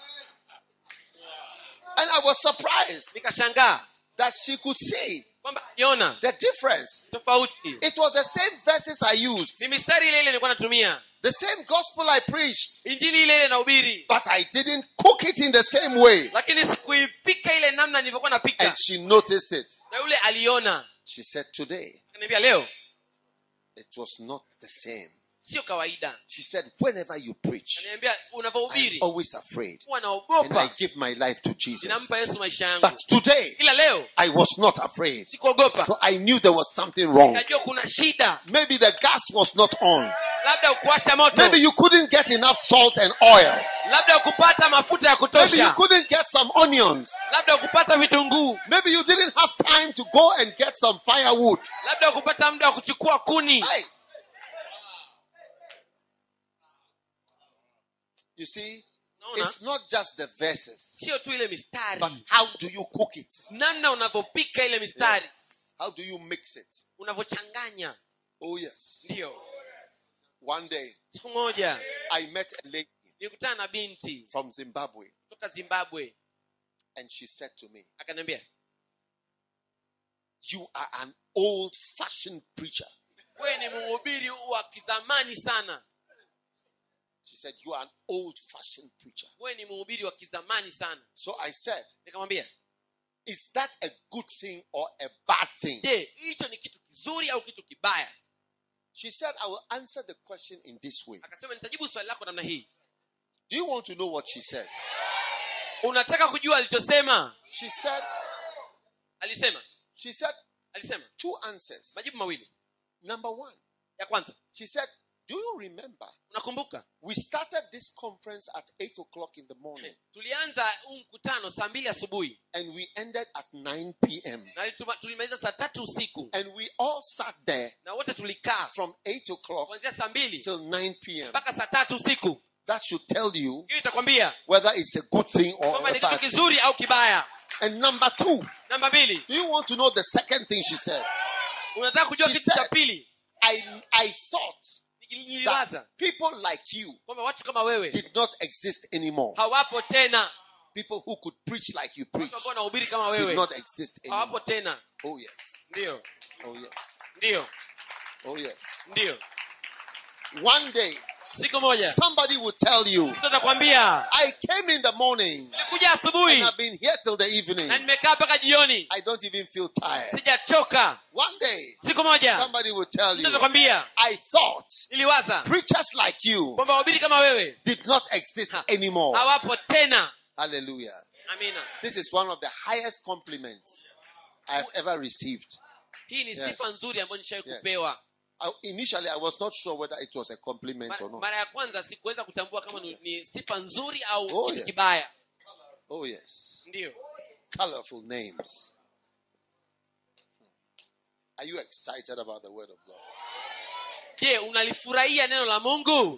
Speaker 4: And I was surprised
Speaker 2: nikashangaa
Speaker 4: that she could see
Speaker 2: kwamba niona
Speaker 4: the difference.
Speaker 2: tofauti
Speaker 4: It was the same verses I used,
Speaker 2: ni mistari ile ile nilikuwa natumia
Speaker 4: the same gospel I preached,
Speaker 2: injili ile ile nahubiri
Speaker 4: but I didn't cook it in the same way.
Speaker 2: lakini sikuipika ile namna nilivyokuwa
Speaker 4: And
Speaker 2: napika
Speaker 4: she noticed it.
Speaker 2: na yule aliona
Speaker 4: She said, Today,
Speaker 2: akaniambia leo
Speaker 4: it was not the same.
Speaker 2: sio kawaida
Speaker 4: She said, Whenever you preach,
Speaker 2: ananiambia
Speaker 4: I'm
Speaker 2: unavyohubiri
Speaker 4: always afraid.
Speaker 2: huwa
Speaker 4: And I
Speaker 2: naogopa
Speaker 4: give my life to Jesus.
Speaker 2: ninampa yesu maisha yangu
Speaker 4: But today,
Speaker 2: ila leo
Speaker 4: I was not afraid.
Speaker 2: sikuogopa
Speaker 4: So I knew there was something wrong.
Speaker 2: najua kuna shida
Speaker 4: Maybe the gas was not on.
Speaker 2: labda ukuwasha moto
Speaker 4: Maybe you couldn't get enough salt and oil.
Speaker 2: labda ukupata mafuta ya
Speaker 4: Maybe you
Speaker 2: kutosha
Speaker 4: couldn't get some onions.
Speaker 2: labda ukupata vitunguu
Speaker 4: Maybe you didn't have time to go and get some firewood.
Speaker 2: labda ukupata muda wa kuchukua kuni
Speaker 4: Hey. You see,
Speaker 2: Naona?
Speaker 4: it's not just the verses,
Speaker 2: sio tu ile mistari
Speaker 4: but how do you cook it?
Speaker 2: namna unavyopika ile mistari
Speaker 4: Yes. How do you mix it?
Speaker 2: unavyochanganya
Speaker 4: Oh, yes.
Speaker 2: ndio
Speaker 4: One day,
Speaker 2: siku moja
Speaker 4: I met a lady
Speaker 2: nilikutana na binti
Speaker 4: from Zimbabwe,
Speaker 2: kutoka zimbabwe
Speaker 4: and she said to me,
Speaker 2: akaniambia
Speaker 4: You are an old fashioned preacher.
Speaker 2: wewe ni mhubiri wa kizamani sana
Speaker 4: She said, You are an old fashioned preacher.
Speaker 2: wewe ni mhubiri wa kizamani sana
Speaker 4: So I said,
Speaker 2: nikamwambia
Speaker 4: Is that a good thing or a bad thing?
Speaker 2: je hicho ni kitu kizuri au kitu kibaya
Speaker 4: She said, I will answer the question in this way.
Speaker 2: akasema nitajibu swali lako namna hii
Speaker 4: Do you want to know what she said?
Speaker 2: unataka kujua alichosema
Speaker 4: She said,
Speaker 2: alisema
Speaker 4: She said
Speaker 2: alisema
Speaker 4: two answers.
Speaker 2: majibu mawili
Speaker 4: Number one,
Speaker 2: ya kwanza
Speaker 4: she said, Do you remember?
Speaker 2: unakumbuka
Speaker 4: We started this conference at 8 o'clock in the morning
Speaker 2: tulianza huu mkutano saa mbili asubuhi
Speaker 4: and we ended at 9 p.m.
Speaker 2: na tuma- tulimaliza saa tatu usiku
Speaker 4: And we all sat there
Speaker 2: na wote tulikaa
Speaker 4: from 8 o'clock
Speaker 2: kuanzia saa mbili
Speaker 4: till 9 p.m.
Speaker 2: mpaka saa tatu usiku
Speaker 4: That should tell you
Speaker 2: hiyo itakwambia
Speaker 4: whether it's a good thing or
Speaker 2: kwamba
Speaker 4: a
Speaker 2: ni kitu
Speaker 4: bad thing.
Speaker 2: kizuri au kibaya
Speaker 4: And number two,
Speaker 2: namba mbili
Speaker 4: do you want to know the second thing she said?
Speaker 2: unataka kujua
Speaker 4: She
Speaker 2: kitu cha
Speaker 4: said-
Speaker 2: pili
Speaker 4: I, I thought
Speaker 2: niliwaza
Speaker 4: that people like you
Speaker 2: kwamba watu kama wewe
Speaker 4: did not exist anymore.
Speaker 2: hawapo tena
Speaker 4: People who could preach like you preach
Speaker 2: watu ambao wanahubiri kama
Speaker 4: did
Speaker 2: wewe
Speaker 4: not exist anymore.
Speaker 2: hawapo tena
Speaker 4: Oh, yes.
Speaker 2: ndio
Speaker 4: Oh, yes.
Speaker 2: ndio
Speaker 4: Oh, yes.
Speaker 2: ndio
Speaker 4: One day,
Speaker 2: siku moja
Speaker 4: somebody will tell you,
Speaker 2: mtu atakwambia
Speaker 4: I came in the morning
Speaker 2: nilikuja asubuhi
Speaker 4: and I've been here till the evening.
Speaker 2: na nimekaa mpaka jioni
Speaker 4: I don't even feel tired.
Speaker 2: sijachoka
Speaker 4: One day,
Speaker 2: siku moja
Speaker 4: somebody will tell
Speaker 2: mtu
Speaker 4: you,
Speaker 2: atakwambia
Speaker 4: I thought
Speaker 2: niliwaza
Speaker 4: preachers like you
Speaker 2: kwamba wahubiri kama wewe
Speaker 4: did not exist anymore.
Speaker 2: hawapo tena
Speaker 4: Hallelujah.
Speaker 2: amina
Speaker 4: This is one of the highest compliments I have ever received.
Speaker 2: hii ni
Speaker 4: Yes.
Speaker 2: sifa nzuri ambayo nishawai
Speaker 4: Yes.
Speaker 2: kupewa
Speaker 4: I, initially, I was not sure whether it was a compliment
Speaker 2: Ma-
Speaker 4: or not.
Speaker 2: mara ya kwanza sikuweza kutambua kama ni, ni sifa nzuri au
Speaker 4: Oh,
Speaker 2: kitu
Speaker 4: yes.
Speaker 2: kibaya
Speaker 4: Oh, yes.
Speaker 2: ndio
Speaker 4: Colorful names. Are you excited about the word of God?
Speaker 2: je unalifurahia neno la mungu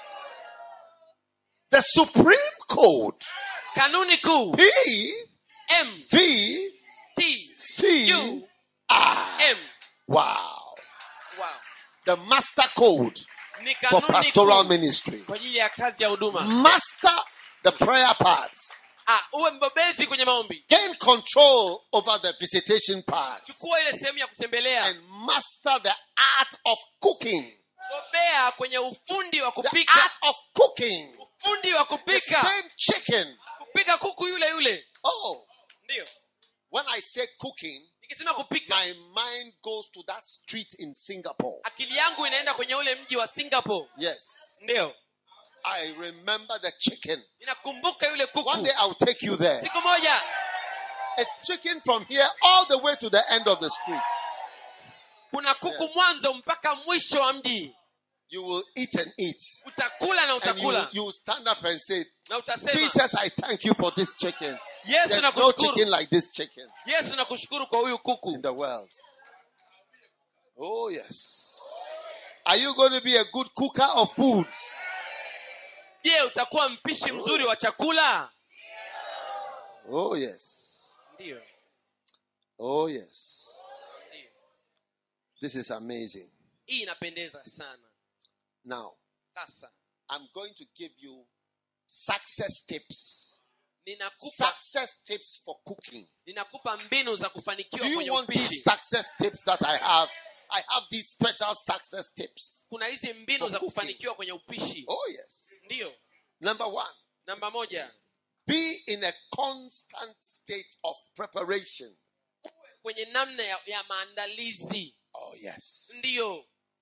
Speaker 4: The Supreme Code,
Speaker 2: kanuni kuu
Speaker 4: P,
Speaker 2: m
Speaker 4: V
Speaker 2: t
Speaker 4: C
Speaker 2: u
Speaker 4: R.
Speaker 2: m
Speaker 4: Wow.
Speaker 2: wow.
Speaker 4: The master code
Speaker 2: ni
Speaker 4: for
Speaker 2: kanuni
Speaker 4: pastoral
Speaker 2: kuu
Speaker 4: ministry.
Speaker 2: kwa ajili ya kazi ya huduma
Speaker 4: Master the prayer part.
Speaker 2: ah, uwe mbobezi kwenye maombi
Speaker 4: Gain control over the visitation part.
Speaker 2: chukua ile sehemu ya kutembelea
Speaker 4: And master the art of cooking.
Speaker 2: bobea kwenye ufundi wa
Speaker 4: The
Speaker 2: kupika
Speaker 4: art of cooking.
Speaker 2: ufundi wa
Speaker 4: The
Speaker 2: kupika
Speaker 4: same chicken.
Speaker 2: kupika kuku yule yule
Speaker 4: Oh,
Speaker 2: ndio
Speaker 4: when I say cooking,
Speaker 2: nikisema kupika
Speaker 4: my mind goes to that street in Singapore.
Speaker 2: akili yangu inaenda kwenye ule mji wa singapore
Speaker 4: Yes.
Speaker 2: ndio
Speaker 4: I remember the chicken.
Speaker 2: ninakumbuka yule
Speaker 4: One
Speaker 2: kuku
Speaker 4: day I'll take you there.
Speaker 2: siku moja
Speaker 4: It's chicken from here all the way to the end of the street.
Speaker 2: kuna kuku mwanzo mpaka mwisho wa mji
Speaker 4: You will eat and eat.
Speaker 2: utakula na
Speaker 4: And you,
Speaker 2: utakula
Speaker 4: you will stand up and say,
Speaker 2: na utasema
Speaker 4: Jesus, I thank you for this chicken.
Speaker 2: yesu
Speaker 4: There's no
Speaker 2: nakushukuru
Speaker 4: chicken like this chicken
Speaker 2: yesu nakushukuru kwa huyu
Speaker 4: in
Speaker 2: kuku
Speaker 4: the world. Oh, yes. Are you going to be a good cooker of food?
Speaker 2: je utakuwa mpishi mzuri wa chakula
Speaker 4: Oh, yes.
Speaker 2: ndio
Speaker 4: Oh, yes.
Speaker 2: ndio.
Speaker 4: This is amazing.
Speaker 2: hii inapendeza sana
Speaker 4: Now,
Speaker 2: sasa
Speaker 4: I'm going to give you success tips.
Speaker 2: ninakupa
Speaker 4: Success tips for cooking.
Speaker 2: ninakupa mbinu za kufanikiwa
Speaker 4: Do you
Speaker 2: kwenye
Speaker 4: want these
Speaker 2: upishi
Speaker 4: success tips that I have? I have these special success tips.
Speaker 2: kuna hizi mbinu
Speaker 4: For
Speaker 2: za
Speaker 4: cooking.
Speaker 2: kufanikiwa kwenye upishi
Speaker 4: Oh, yes.
Speaker 2: ndiyo
Speaker 4: Number one,
Speaker 2: namba moja
Speaker 4: be in a constant state of preparation.
Speaker 2: kwenye namna ya, ya maandalizi
Speaker 4: Oh, yes.
Speaker 2: ndiyo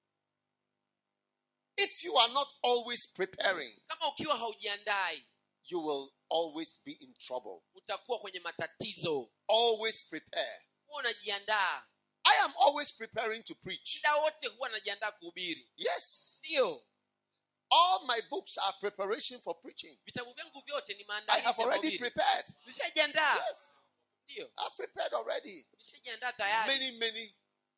Speaker 4: If you are not always preparing,
Speaker 2: kama ukiwa haujiandai
Speaker 4: you will always be in trouble.
Speaker 2: utakuwa kwenye matatizo
Speaker 4: Always prepare.
Speaker 2: huwa unajiandaa
Speaker 4: I am always preparing to preach.
Speaker 2: muda wote huwa najiandaa kuhubiri
Speaker 4: Yes.
Speaker 2: ndiyo
Speaker 4: All my books are preparation for preaching.
Speaker 2: vitabu vyangu vyote ni
Speaker 4: I
Speaker 2: maandalizi
Speaker 4: have
Speaker 2: ya
Speaker 4: already
Speaker 2: kuhubiri.
Speaker 4: prepared.
Speaker 2: nishajiandaa
Speaker 4: Yes.
Speaker 2: ndiyo
Speaker 4: I've prepared already.
Speaker 2: nishajiandaa tayari
Speaker 4: Many, many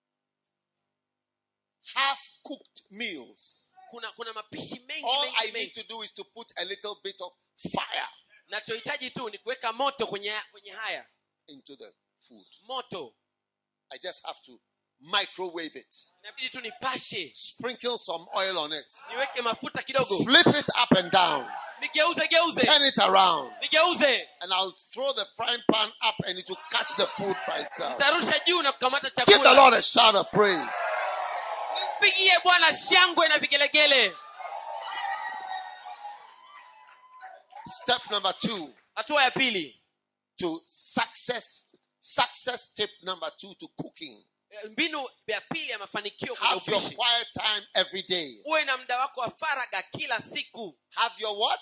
Speaker 4: half cooked meals.
Speaker 2: kuna kuna mapishi mengi
Speaker 4: All I
Speaker 2: mengi
Speaker 4: need
Speaker 2: mengi
Speaker 4: to do is to put a little bit of fire
Speaker 2: nachohitaji tu ni kuweka moto kwenye kwenye haya
Speaker 4: into the food.
Speaker 2: moto
Speaker 4: I just have to microwave it,
Speaker 2: inabidi tu nipashe
Speaker 4: sprinkle some oil on it,
Speaker 2: niweke mafuta kidogo
Speaker 4: flip it up and down,
Speaker 2: nigeuze geuze
Speaker 4: turn it around,
Speaker 2: nigeuze
Speaker 4: and I'll throw the frying pan up and it will catch the food by itself.
Speaker 2: tarusha juu na kukamata
Speaker 4: Give the
Speaker 2: chakula
Speaker 4: Lord a shout of praise.
Speaker 2: mpigie bwana shangwe na vigelegele
Speaker 4: Step number two
Speaker 2: hatua ya pili
Speaker 4: to success. Success tip number two to cooking.
Speaker 2: Eh, mbinu ya pili ya mafanikio kwenye
Speaker 4: Have your
Speaker 2: upishi
Speaker 4: quiet time every day.
Speaker 2: uwe na muda wako wa faraga kila siku
Speaker 4: Have your what?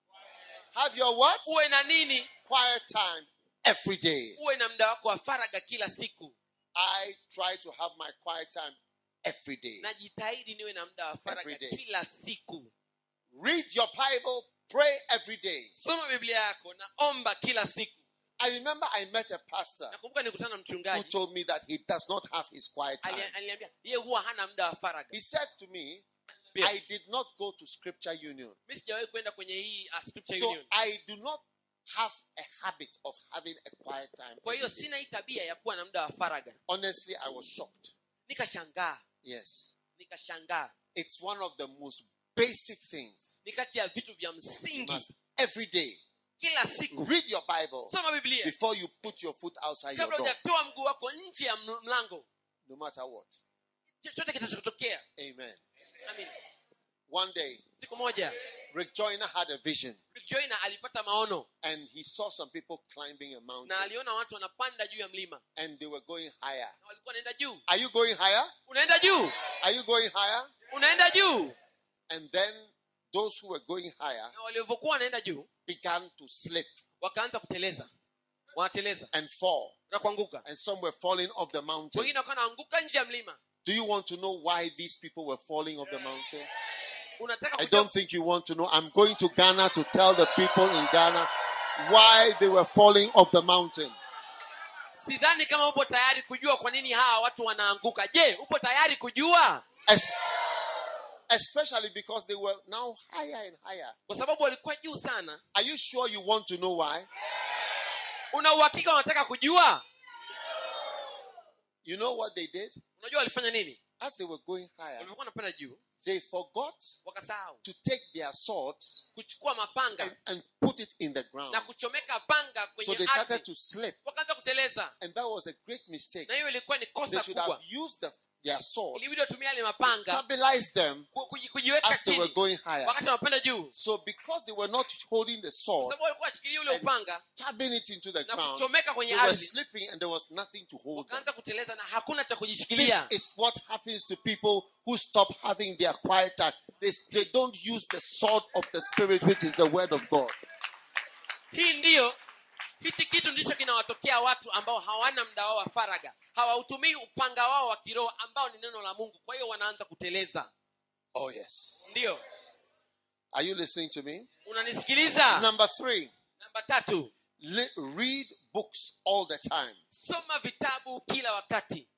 Speaker 4: Have your what?
Speaker 2: uwe na nini
Speaker 4: Quiet time every day.
Speaker 2: uwe na muda wako wa faraga kila siku
Speaker 4: I try to have my quiet time every day.
Speaker 2: najitahidi niwe na muda wa faraga
Speaker 4: Every day.
Speaker 2: kila siku
Speaker 4: Read your Bible, pray every day.
Speaker 2: soma biblia yako na omba kila siku
Speaker 4: I remember I met a pastor
Speaker 2: nakumbuka nikutana na
Speaker 4: who
Speaker 2: mchungaji
Speaker 4: told me that he does not have his quiet time.
Speaker 2: ali- aliniambia ye huwa hana muda wa faraga
Speaker 4: He said to me,
Speaker 2: Pia,
Speaker 4: I did not go to Scripture Union.
Speaker 2: mi sijawahi kwenda kwenye hii uh, scripture
Speaker 4: So
Speaker 2: union
Speaker 4: I do not have a habit of having a quiet time.
Speaker 2: kwa hiyo
Speaker 4: every day.
Speaker 2: sina hii tabia ya kuwa na muda wa faraga
Speaker 4: Honestly, I was shocked.
Speaker 2: nikashangaa
Speaker 4: Yes.
Speaker 2: nikashangaa
Speaker 4: It's one of the most basic things.
Speaker 2: ni kati ya vitu vya
Speaker 4: You
Speaker 2: msingi
Speaker 4: must every day
Speaker 2: kila siku
Speaker 4: read your Bible
Speaker 2: soma biblia
Speaker 4: before you put your foot outside your
Speaker 2: kabla
Speaker 4: door,
Speaker 2: hujatoa mguu wako nje ya ml- mlango
Speaker 4: no matter what.
Speaker 2: chochote kitachotokea
Speaker 4: Amen.
Speaker 2: Amen.
Speaker 4: One day,
Speaker 2: siku moja
Speaker 4: Rick Joyner had a vision
Speaker 2: Rick Joyner alipata maono
Speaker 4: and he saw some people climbing a mountain
Speaker 2: na aliona watu wanapanda juu ya mlima
Speaker 4: and they were going higher.
Speaker 2: na walikuwa wanaenda juu
Speaker 4: Are you going higher?
Speaker 2: unaenda juu
Speaker 4: Are you going higher?
Speaker 2: unaenda juu
Speaker 4: And then those who were going higher
Speaker 2: na walivyokuwa wanaenda juu
Speaker 4: began to slip
Speaker 2: wakaanza kuteleza wanateleza
Speaker 4: and fall.
Speaker 2: na kuanguka
Speaker 4: And some were falling off the mountain.
Speaker 2: wengine wakawa wanaanguka nje ya mlima
Speaker 4: Do you want to know why these people were falling off the mountain?
Speaker 2: unataka
Speaker 4: I
Speaker 2: kujua-
Speaker 4: don't think you want to know. I'm going to Ghana to tell the people in Ghana why they were falling off the mountain.
Speaker 2: sidhani kama upo tayari kujua kwa nini hawa watu wanaanguka je upo tayari kujua
Speaker 4: Es- especially because they were now higher and higher.
Speaker 2: kwa sababu walikuwa juu sana
Speaker 4: Are you sure you want to know why?
Speaker 2: una uhakika wanataka kujua
Speaker 4: You know what they did?
Speaker 2: unajua walifanya nini
Speaker 4: As they were going higher,
Speaker 2: walivyokuwa napanda juu
Speaker 4: they forgot
Speaker 2: wakasahau
Speaker 4: to take their swords
Speaker 2: kuchukua mapanga
Speaker 4: and, and put it in the ground.
Speaker 2: na kuchomeka panga
Speaker 4: So
Speaker 2: kwenye
Speaker 4: they started
Speaker 2: ardhi
Speaker 4: to slip.
Speaker 2: wakaanza kuteleza
Speaker 4: And that was a great mistake.
Speaker 2: na hiyo ilikuwa ni
Speaker 4: They
Speaker 2: kosa
Speaker 4: should have
Speaker 2: kubwa
Speaker 4: used the, their swords,
Speaker 2: ilibidi watumia yale mapanga
Speaker 4: stabilize them
Speaker 2: ku- kuji- kujiweka
Speaker 4: as they were
Speaker 2: chini
Speaker 4: going higher.
Speaker 2: wakati wanapanda juu
Speaker 4: So because they were not holding the
Speaker 2: kwa
Speaker 4: sword
Speaker 2: sababu walikuwa washikilia ule
Speaker 4: and
Speaker 2: upanga
Speaker 4: stabbing it into the
Speaker 2: na
Speaker 4: ground,
Speaker 2: kuchomeka kwenye
Speaker 4: they were
Speaker 2: ardhi
Speaker 4: slipping and there was nothing to hold them.
Speaker 2: wakaanza kuteleza na hakuna cha
Speaker 4: This
Speaker 2: kujishikilia
Speaker 4: is what happens to people who stop having their quiet time. They, they don't use the sword of the Spirit, which is the Word of God.
Speaker 2: hii ndiyo hichi kitu ndicho kinawatokea watu ambao hawana mda wao wa faraga hawautumii upanga wao wa kiroho ambao ni neno la mungu kwa hiyo wanaanza kuteleza
Speaker 4: Oh, yes.
Speaker 2: ndiyo
Speaker 4: Are you listening to me?
Speaker 2: unanisikiliza
Speaker 4: Number three,
Speaker 2: namba tatu
Speaker 4: li- read books all the time.
Speaker 2: soma vitabu kila wakati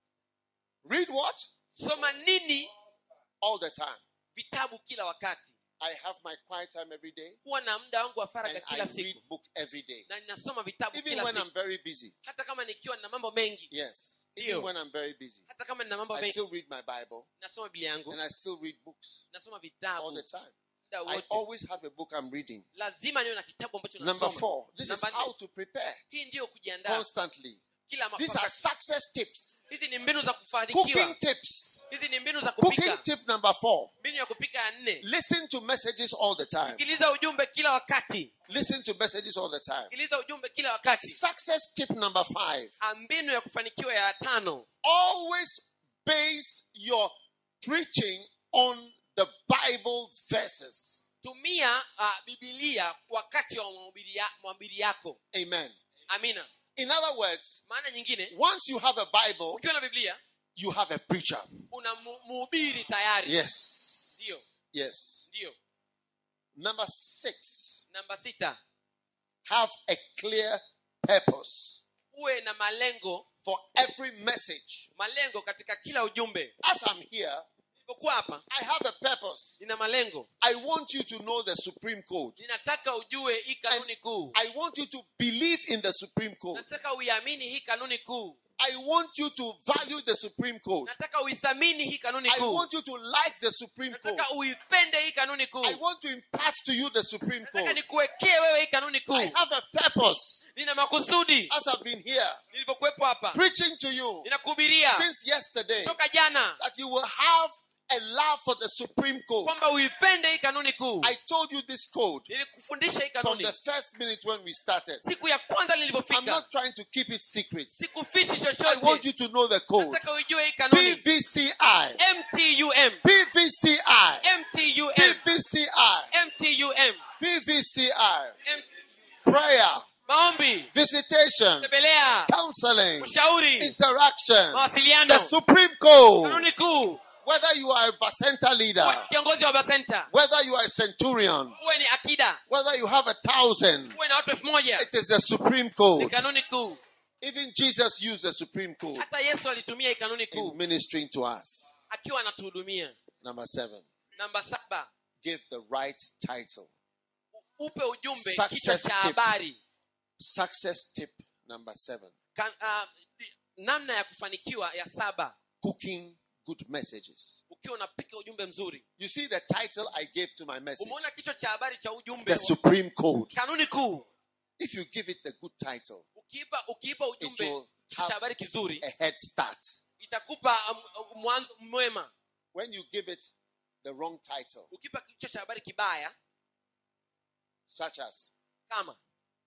Speaker 4: Read what?
Speaker 2: soma nini
Speaker 4: All the time.
Speaker 2: vitabu kila wakati
Speaker 4: I have my quiet time every day
Speaker 2: huwa na muda wangu wa faraga
Speaker 4: and I
Speaker 2: kila
Speaker 4: read
Speaker 2: siku
Speaker 4: books every day.
Speaker 2: na ninasoma vitabu
Speaker 4: Even
Speaker 2: kila
Speaker 4: when I'm
Speaker 2: siku
Speaker 4: very busy.
Speaker 2: hata kama nikiwa na mambo mengi
Speaker 4: Yes. Even
Speaker 2: Ndio.
Speaker 4: when I'm very busy.
Speaker 2: hata kama nina mambo
Speaker 4: I
Speaker 2: mengi
Speaker 4: still read my Bible
Speaker 2: nasoma biblia yangu
Speaker 4: and I still read books
Speaker 2: nasoma
Speaker 4: all
Speaker 2: vitabu
Speaker 4: the time.
Speaker 2: muda
Speaker 4: I
Speaker 2: wote
Speaker 4: always have a book I'm reading.
Speaker 2: lazima niwe na kitabu ambacho
Speaker 4: Number
Speaker 2: nasoma
Speaker 4: four, this is
Speaker 2: Namba nne.
Speaker 4: how to prepare
Speaker 2: hii ndiyo kujiandaa
Speaker 4: constantly.
Speaker 2: kila
Speaker 4: These are
Speaker 2: wakati
Speaker 4: success tips.
Speaker 2: hizi ni mbinu za
Speaker 4: Cooking
Speaker 2: kufanikiwa
Speaker 4: tips.
Speaker 2: hizi ni mbinu za
Speaker 4: Cooking
Speaker 2: kupika
Speaker 4: tip number four.
Speaker 2: mbinu ya kupika ya nne
Speaker 4: Listen to messages all the time.
Speaker 2: sikiliza ujumbe kila wakati
Speaker 4: Listen to messages all the time.
Speaker 2: sikiliza ujumbe kila wakati
Speaker 4: Success tip number five.
Speaker 2: Ah, mbinu ya kufanikiwa ya tano
Speaker 4: Always base your preaching on the Bible verses.
Speaker 2: tumia uh, bibilia wakati wa mahubiri ya- mahubiri yako
Speaker 4: Amen.
Speaker 2: amina
Speaker 4: In other words,
Speaker 2: maana nyingine
Speaker 4: once you have a Bible,
Speaker 2: ukiwa na biblia
Speaker 4: you have a preacher.
Speaker 2: una mu- mhubiri tayari
Speaker 4: Yes.
Speaker 2: ndio
Speaker 4: Yes.
Speaker 2: ndio
Speaker 4: Number six,
Speaker 2: namba sita
Speaker 4: have a clear purpose
Speaker 2: uwe na malengo
Speaker 4: for every message.
Speaker 2: malengo katika kila ujumbe
Speaker 4: As I'm here,
Speaker 2: nilipokuwa hapa
Speaker 4: I have a purpose.
Speaker 2: nina malengo
Speaker 4: I want you to know the Supreme Code.
Speaker 2: ninataka ujue hii kanuni kuu
Speaker 4: I want you to believe in the Supreme Code.
Speaker 2: nataka uiamini hii kanuni kuu
Speaker 4: I want you to value the Supreme Code.
Speaker 2: nataka uithamini hii kanuni
Speaker 4: I
Speaker 2: kuu
Speaker 4: want you to like the Supreme Code.
Speaker 2: nataka uipende hii kanuni kuu
Speaker 4: I want to impart to you the Supreme
Speaker 2: nataka
Speaker 4: Code.
Speaker 2: nikuwekee wewe hii kanuni
Speaker 4: I
Speaker 2: kuu
Speaker 4: have a purpose
Speaker 2: nina makusudi
Speaker 4: as I've been here
Speaker 2: nilivyokuwepo hapa
Speaker 4: preaching to you
Speaker 2: ninakuhubiria
Speaker 4: since yesterday
Speaker 2: toka jana
Speaker 4: that you will have a love for the Supreme Code.
Speaker 2: kwamba uipende hii kanuni kuu
Speaker 4: I told you this code
Speaker 2: nilikufundisha hii
Speaker 4: from
Speaker 2: kanuni
Speaker 4: the first minute when we started.
Speaker 2: siku ya kwanza
Speaker 4: I'm
Speaker 2: nilivyofika
Speaker 4: not trying to keep it secret.
Speaker 2: sikufichi
Speaker 4: I want
Speaker 2: chochote
Speaker 4: you to know the code.
Speaker 2: nataka uijue hii kanuni
Speaker 4: PVCI.
Speaker 2: mtum
Speaker 4: PVCI.
Speaker 2: mtum
Speaker 4: PVCI.
Speaker 2: mtum
Speaker 4: PVCI.
Speaker 2: M-
Speaker 4: Prayer,
Speaker 2: maombi
Speaker 4: visitation,
Speaker 2: tembelea
Speaker 4: counseling,
Speaker 2: ushauri
Speaker 4: interaction.
Speaker 2: mawasiliano
Speaker 4: The Supreme Code.
Speaker 2: kanuni kuu
Speaker 4: Whether you are a Bacenta leader,
Speaker 2: uwe kiongozi wa basenta
Speaker 4: whether you are a centurion,
Speaker 2: uwe ni akida
Speaker 4: whether you have a thousand,
Speaker 2: uwe na watu elfu moja
Speaker 4: it is the Supreme
Speaker 2: ni
Speaker 4: Code.
Speaker 2: kanuni kuu
Speaker 4: Even Jesus used the Supreme Code
Speaker 2: hata yesu alitumia hii kanuni
Speaker 4: in
Speaker 2: kuu
Speaker 4: ministering to us.
Speaker 2: akiwa anatuhudumia
Speaker 4: Number seven,
Speaker 2: namba saba
Speaker 4: give the right title.
Speaker 2: upe ujumbe
Speaker 4: Success
Speaker 2: kichwa cha
Speaker 4: tip.
Speaker 2: habari
Speaker 4: Success tip number seven
Speaker 2: Kan, uh, namna ya kufanikiwa ya saba
Speaker 4: cooking good messages.
Speaker 2: ukiwa unapika ujumbe mzuri
Speaker 4: You see the title I gave to my message
Speaker 2: umeona kichwa cha habari cha ujumbe
Speaker 4: The
Speaker 2: wa-
Speaker 4: Supreme Code.
Speaker 2: kanuni kuu
Speaker 4: If you give it the good title,
Speaker 2: ukiipa ukiipa
Speaker 4: it
Speaker 2: ujumbe
Speaker 4: will
Speaker 2: kichwa cha
Speaker 4: have
Speaker 2: habari kizuri
Speaker 4: a head start.
Speaker 2: itakupa um, mwanzo mwema
Speaker 4: When you give it the wrong title,
Speaker 2: ukipa kichwa cha habari kibaya
Speaker 4: such as
Speaker 2: kama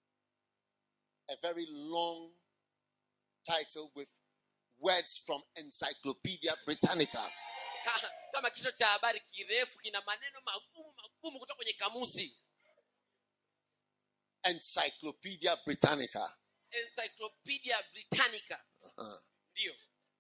Speaker 4: a very long title with words from Encyclopedia Britannica,
Speaker 2: ka- kama kichwa cha habari kirefu kina maneno magumu magumu kutoka kwenye kamusi
Speaker 4: Encyclopedia Britannica.
Speaker 2: encyclopedia britannica
Speaker 4: Uh-huh.
Speaker 2: ndio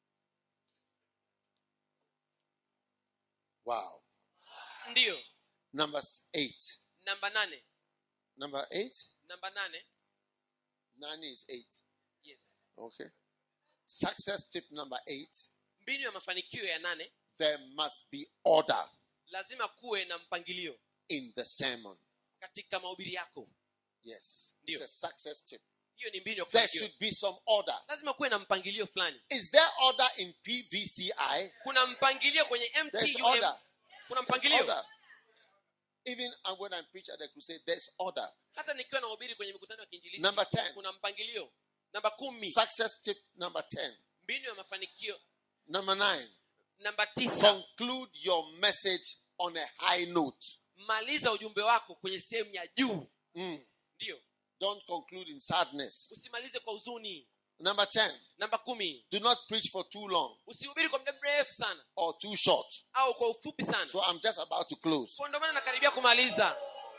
Speaker 4: Wow.
Speaker 2: ndio
Speaker 4: Number s- eight.
Speaker 2: namba nane
Speaker 4: Number eight?
Speaker 2: namba nane
Speaker 4: Nine is eight.
Speaker 2: yes
Speaker 4: Okay. Success tip number eight.
Speaker 2: mbinu ya mafanikio ya nane
Speaker 4: There must be order
Speaker 2: lazima kuwe na mpangilio
Speaker 4: in the sermon.
Speaker 2: katika mahubiri yako
Speaker 4: Yes.
Speaker 2: Ndio.
Speaker 4: It's a success tip.
Speaker 2: hiyo ni mbinu ya
Speaker 4: There
Speaker 2: kufanikiwa
Speaker 4: should be some order.
Speaker 2: lazima kuwe na mpangilio fulani
Speaker 4: Is there order in PVCI?
Speaker 2: kuna mpangilio kwenye
Speaker 4: There's
Speaker 2: mtum
Speaker 4: order.
Speaker 2: kuna
Speaker 4: There's
Speaker 2: mpangilio
Speaker 4: order. Even uh, when I preach at the crusade, there's order.
Speaker 2: hata nikiwa nahubiri kwenye mikutano ya kiinjilisti
Speaker 4: Number 10.
Speaker 2: kuna mpangilio namba kumi
Speaker 4: Success tip number 10.
Speaker 2: mbinu ya mafanikio
Speaker 4: Number 9.
Speaker 2: namba tisa
Speaker 4: Conclude your message on a high note.
Speaker 2: maliza ujumbe wako kwenye sehemu ya juu
Speaker 4: Mm.
Speaker 2: ndio
Speaker 4: Don't conclude in sadness.
Speaker 2: usimalize kwa huzuni
Speaker 4: Number 10.
Speaker 2: namba kumi
Speaker 4: Do not preach for too long
Speaker 2: usihubiri kwa muda mrefu sana
Speaker 4: or too short.
Speaker 2: au kwa ufupi sana
Speaker 4: So I'm just about to close.
Speaker 2: kwa ndio maana nakaribia kumaliza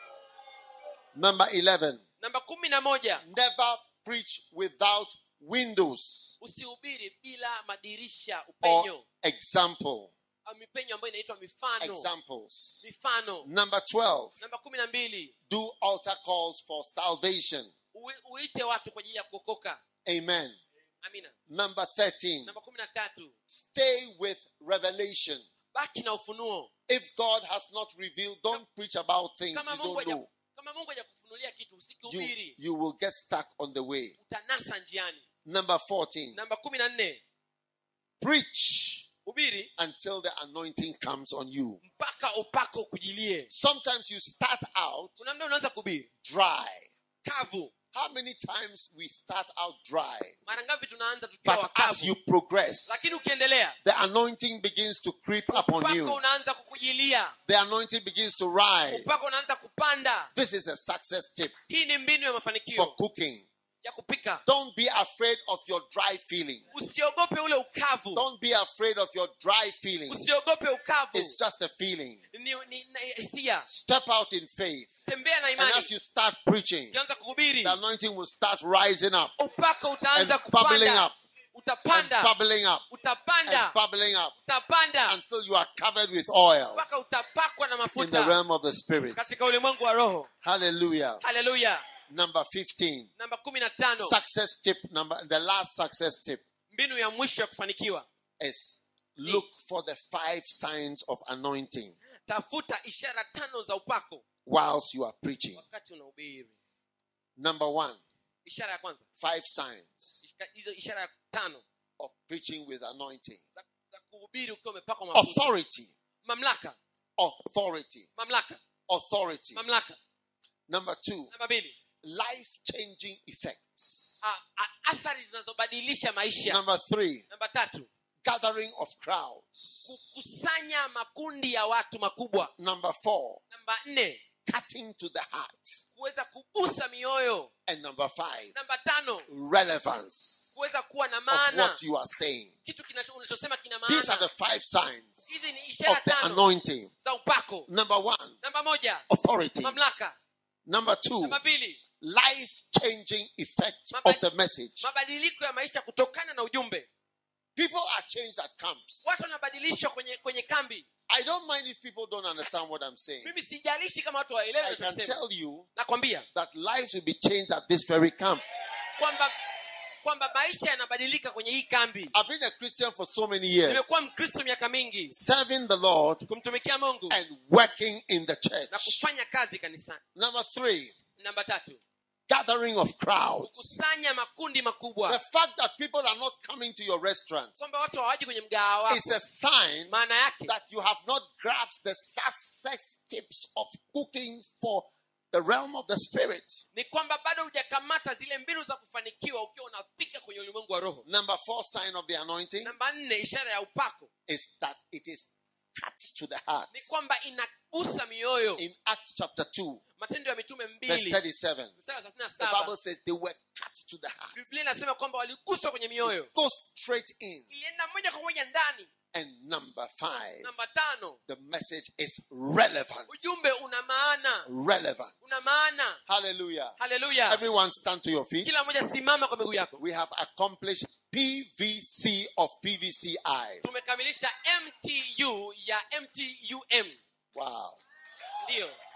Speaker 4: Number 11.
Speaker 2: namba kumi na moja
Speaker 4: Never preach without windows
Speaker 2: usihubiri bila madirisha
Speaker 4: or
Speaker 2: upenyo
Speaker 4: example.
Speaker 2: au mipenyo ambayo inaitwa mifano
Speaker 4: Examples.
Speaker 2: mifano
Speaker 4: Number 12.
Speaker 2: namba kumi na mbili
Speaker 4: Do altar calls for salvation.
Speaker 2: ui- uite watu kwa ajili ya kuokoka
Speaker 4: Amen.
Speaker 2: amina
Speaker 4: Number 13.
Speaker 2: namba kumi na tatu
Speaker 4: Stay with revelation.
Speaker 2: baki na ufunuo
Speaker 4: If God has not revealed, don't preach about things
Speaker 2: kama
Speaker 4: you
Speaker 2: mungu
Speaker 4: don't
Speaker 2: haja-
Speaker 4: know.
Speaker 2: kama mungu hajakufunulia kitu
Speaker 4: You,
Speaker 2: usikihubiri
Speaker 4: you will get stuck on the way.
Speaker 2: utanasa njiani
Speaker 4: Number 14.
Speaker 2: namba kumi na nne
Speaker 4: Preach
Speaker 2: hubiri
Speaker 4: until the anointing comes on you.
Speaker 2: mpaka upako ukujilie
Speaker 4: Sometimes you start out
Speaker 2: kuna mda unaanza kuhubiri
Speaker 4: dry.
Speaker 2: kavu
Speaker 4: How many times we start out dry?
Speaker 2: mara ngapi tunaanza tukiwa
Speaker 4: But as
Speaker 2: wakavu
Speaker 4: you progress,
Speaker 2: lakini ukiendelea
Speaker 4: the anointing begins to creep upon
Speaker 2: upako
Speaker 4: you.
Speaker 2: unaanza kukujilia
Speaker 4: The anointing begins to rise.
Speaker 2: upako unaanza kupanda
Speaker 4: This is a success tip
Speaker 2: hii ni mbinu ya
Speaker 4: for
Speaker 2: mafanikio
Speaker 4: cooking.
Speaker 2: ya kupika
Speaker 4: Don't be afraid of your dry feeling.
Speaker 2: usiogope ule ukavu
Speaker 4: Don't be afraid of your dry feeling.
Speaker 2: usiogope ukavu
Speaker 4: It's just a feeling.
Speaker 2: ni, ni, na- hisia
Speaker 4: Step out in faith.
Speaker 2: tembea na
Speaker 4: And
Speaker 2: imani
Speaker 4: as you start preaching,
Speaker 2: ukianza kuhubiri
Speaker 4: the anointing will start rising up
Speaker 2: upako utaanza
Speaker 4: and bubbling
Speaker 2: kupanda
Speaker 4: up and
Speaker 2: utapanda
Speaker 4: bubbling up and
Speaker 2: utapanda
Speaker 4: bubbling up
Speaker 2: utapanda
Speaker 4: until you are covered with oil
Speaker 2: mpaka utapakwa na
Speaker 4: in the
Speaker 2: mafuta
Speaker 4: realm of the spirit.
Speaker 2: katika ulimwengu wa roho
Speaker 4: Hallelujah.
Speaker 2: haleluya
Speaker 4: Number 15.
Speaker 2: namba kumi na tano
Speaker 4: Success tip number the last success tip
Speaker 2: mbinu ya mwisho ya kufanikiwa
Speaker 4: is look for the five signs of anointing
Speaker 2: tafuta ishara tano za upako
Speaker 4: whilst you are preaching.
Speaker 2: wakati unahubiri
Speaker 4: Number 1,
Speaker 2: ishara ya kwanza
Speaker 4: five signs
Speaker 2: Ishika- hizo ishara ya tano
Speaker 4: of preaching with anointing.
Speaker 2: za, za kuhubiri ukiwa umepakwa mafuta
Speaker 4: Authority,
Speaker 2: mamlaka
Speaker 4: authority,
Speaker 2: mamlaka
Speaker 4: authority.
Speaker 2: mamlaka
Speaker 4: Number 2,
Speaker 2: namba mbili
Speaker 4: life-changing effects.
Speaker 2: a- a- athari zinazobadilisha maisha
Speaker 4: Number 3,
Speaker 2: namba tatu
Speaker 4: gathering of crowds.
Speaker 2: kukusanya makundi ya watu makubwa
Speaker 4: Number 4,
Speaker 2: namba nne
Speaker 4: cutting to the heart.
Speaker 2: kuweza kugusa mioyo
Speaker 4: And number 5,
Speaker 2: namba tano
Speaker 4: relevance
Speaker 2: kuweza kuwa na
Speaker 4: of
Speaker 2: maana
Speaker 4: what you are saying.
Speaker 2: kitu kinacho- unachosema kina
Speaker 4: These are
Speaker 2: maana
Speaker 4: the five signs
Speaker 2: hizi ni
Speaker 4: of
Speaker 2: ishara
Speaker 4: the
Speaker 2: tano
Speaker 4: anointing.
Speaker 2: za upako
Speaker 4: Number one,
Speaker 2: namba moja
Speaker 4: authority.
Speaker 2: mamlaka
Speaker 4: Number two,
Speaker 2: namba mbili
Speaker 4: life changing effect
Speaker 2: Maba-
Speaker 4: of the message.
Speaker 2: mabadiliko ya maisha kutokana na ujumbe
Speaker 4: People are changed at camps.
Speaker 2: watu wanabadilishwa kwenye kwenye kambi
Speaker 4: I don't mind if people don't understand what I'm saying.
Speaker 2: mimi sijalishi kama watu waelewe
Speaker 4: I can
Speaker 2: nachosema
Speaker 4: tell you
Speaker 2: nakwambia
Speaker 4: that lives will be changed at this very camp.
Speaker 2: kwamba kwamba maisha yanabadilika kwenye hii kambi
Speaker 4: I've been a Christian for so many years,
Speaker 2: nimekuwa mkristo miaka mingi
Speaker 4: serving the Lord
Speaker 2: kumtumikia mungu
Speaker 4: and working in the
Speaker 2: na
Speaker 4: church.
Speaker 2: kufanya kazi kanisani
Speaker 4: Number three,
Speaker 2: namba tatu
Speaker 4: gathering of crowds.
Speaker 2: kukusanya makundi
Speaker 4: The
Speaker 2: makubwa
Speaker 4: fact that people are not coming to your restaurant
Speaker 2: kwamba watu hawaji kwenye mgahawa
Speaker 4: is
Speaker 2: wako
Speaker 4: a sign
Speaker 2: maana yake
Speaker 4: that you have not grasped the success tips of cooking for the realm of the spirit.
Speaker 2: ni kwamba bado hujakamata zile mbinu za kufanikiwa ukiwa unapika kwenye ulimwengu wa roho
Speaker 4: Number four sign of the anointing
Speaker 2: namba nne ishara ya upako
Speaker 4: is that it is cuts to the heart.
Speaker 2: ni kwamba inagusa mioyo
Speaker 4: In Acts chapter 2,
Speaker 2: matendo ya mitume
Speaker 4: verse
Speaker 2: mbili
Speaker 4: 37,
Speaker 2: mstari wa thelathini na
Speaker 4: the Bible
Speaker 2: saba
Speaker 4: says they were cut to the heart.
Speaker 2: biblia inasema kwamba waliguswa kwenye mioyo
Speaker 4: Go straight in.
Speaker 2: ilienda moja kwa moja ndani
Speaker 4: And number five,
Speaker 2: namba tano
Speaker 4: the message is relevant.
Speaker 2: ujumbe una maana
Speaker 4: Relevant.
Speaker 2: una maana
Speaker 4: Hallelujah.
Speaker 2: haleluya
Speaker 4: Everyone stand to your feet.
Speaker 2: kila mmoja simama kwa miguu yako
Speaker 4: We have accomplished PVC of PVCI.
Speaker 2: tumekamilisha mtu ya mtum
Speaker 4: Wow.
Speaker 2: ndiyo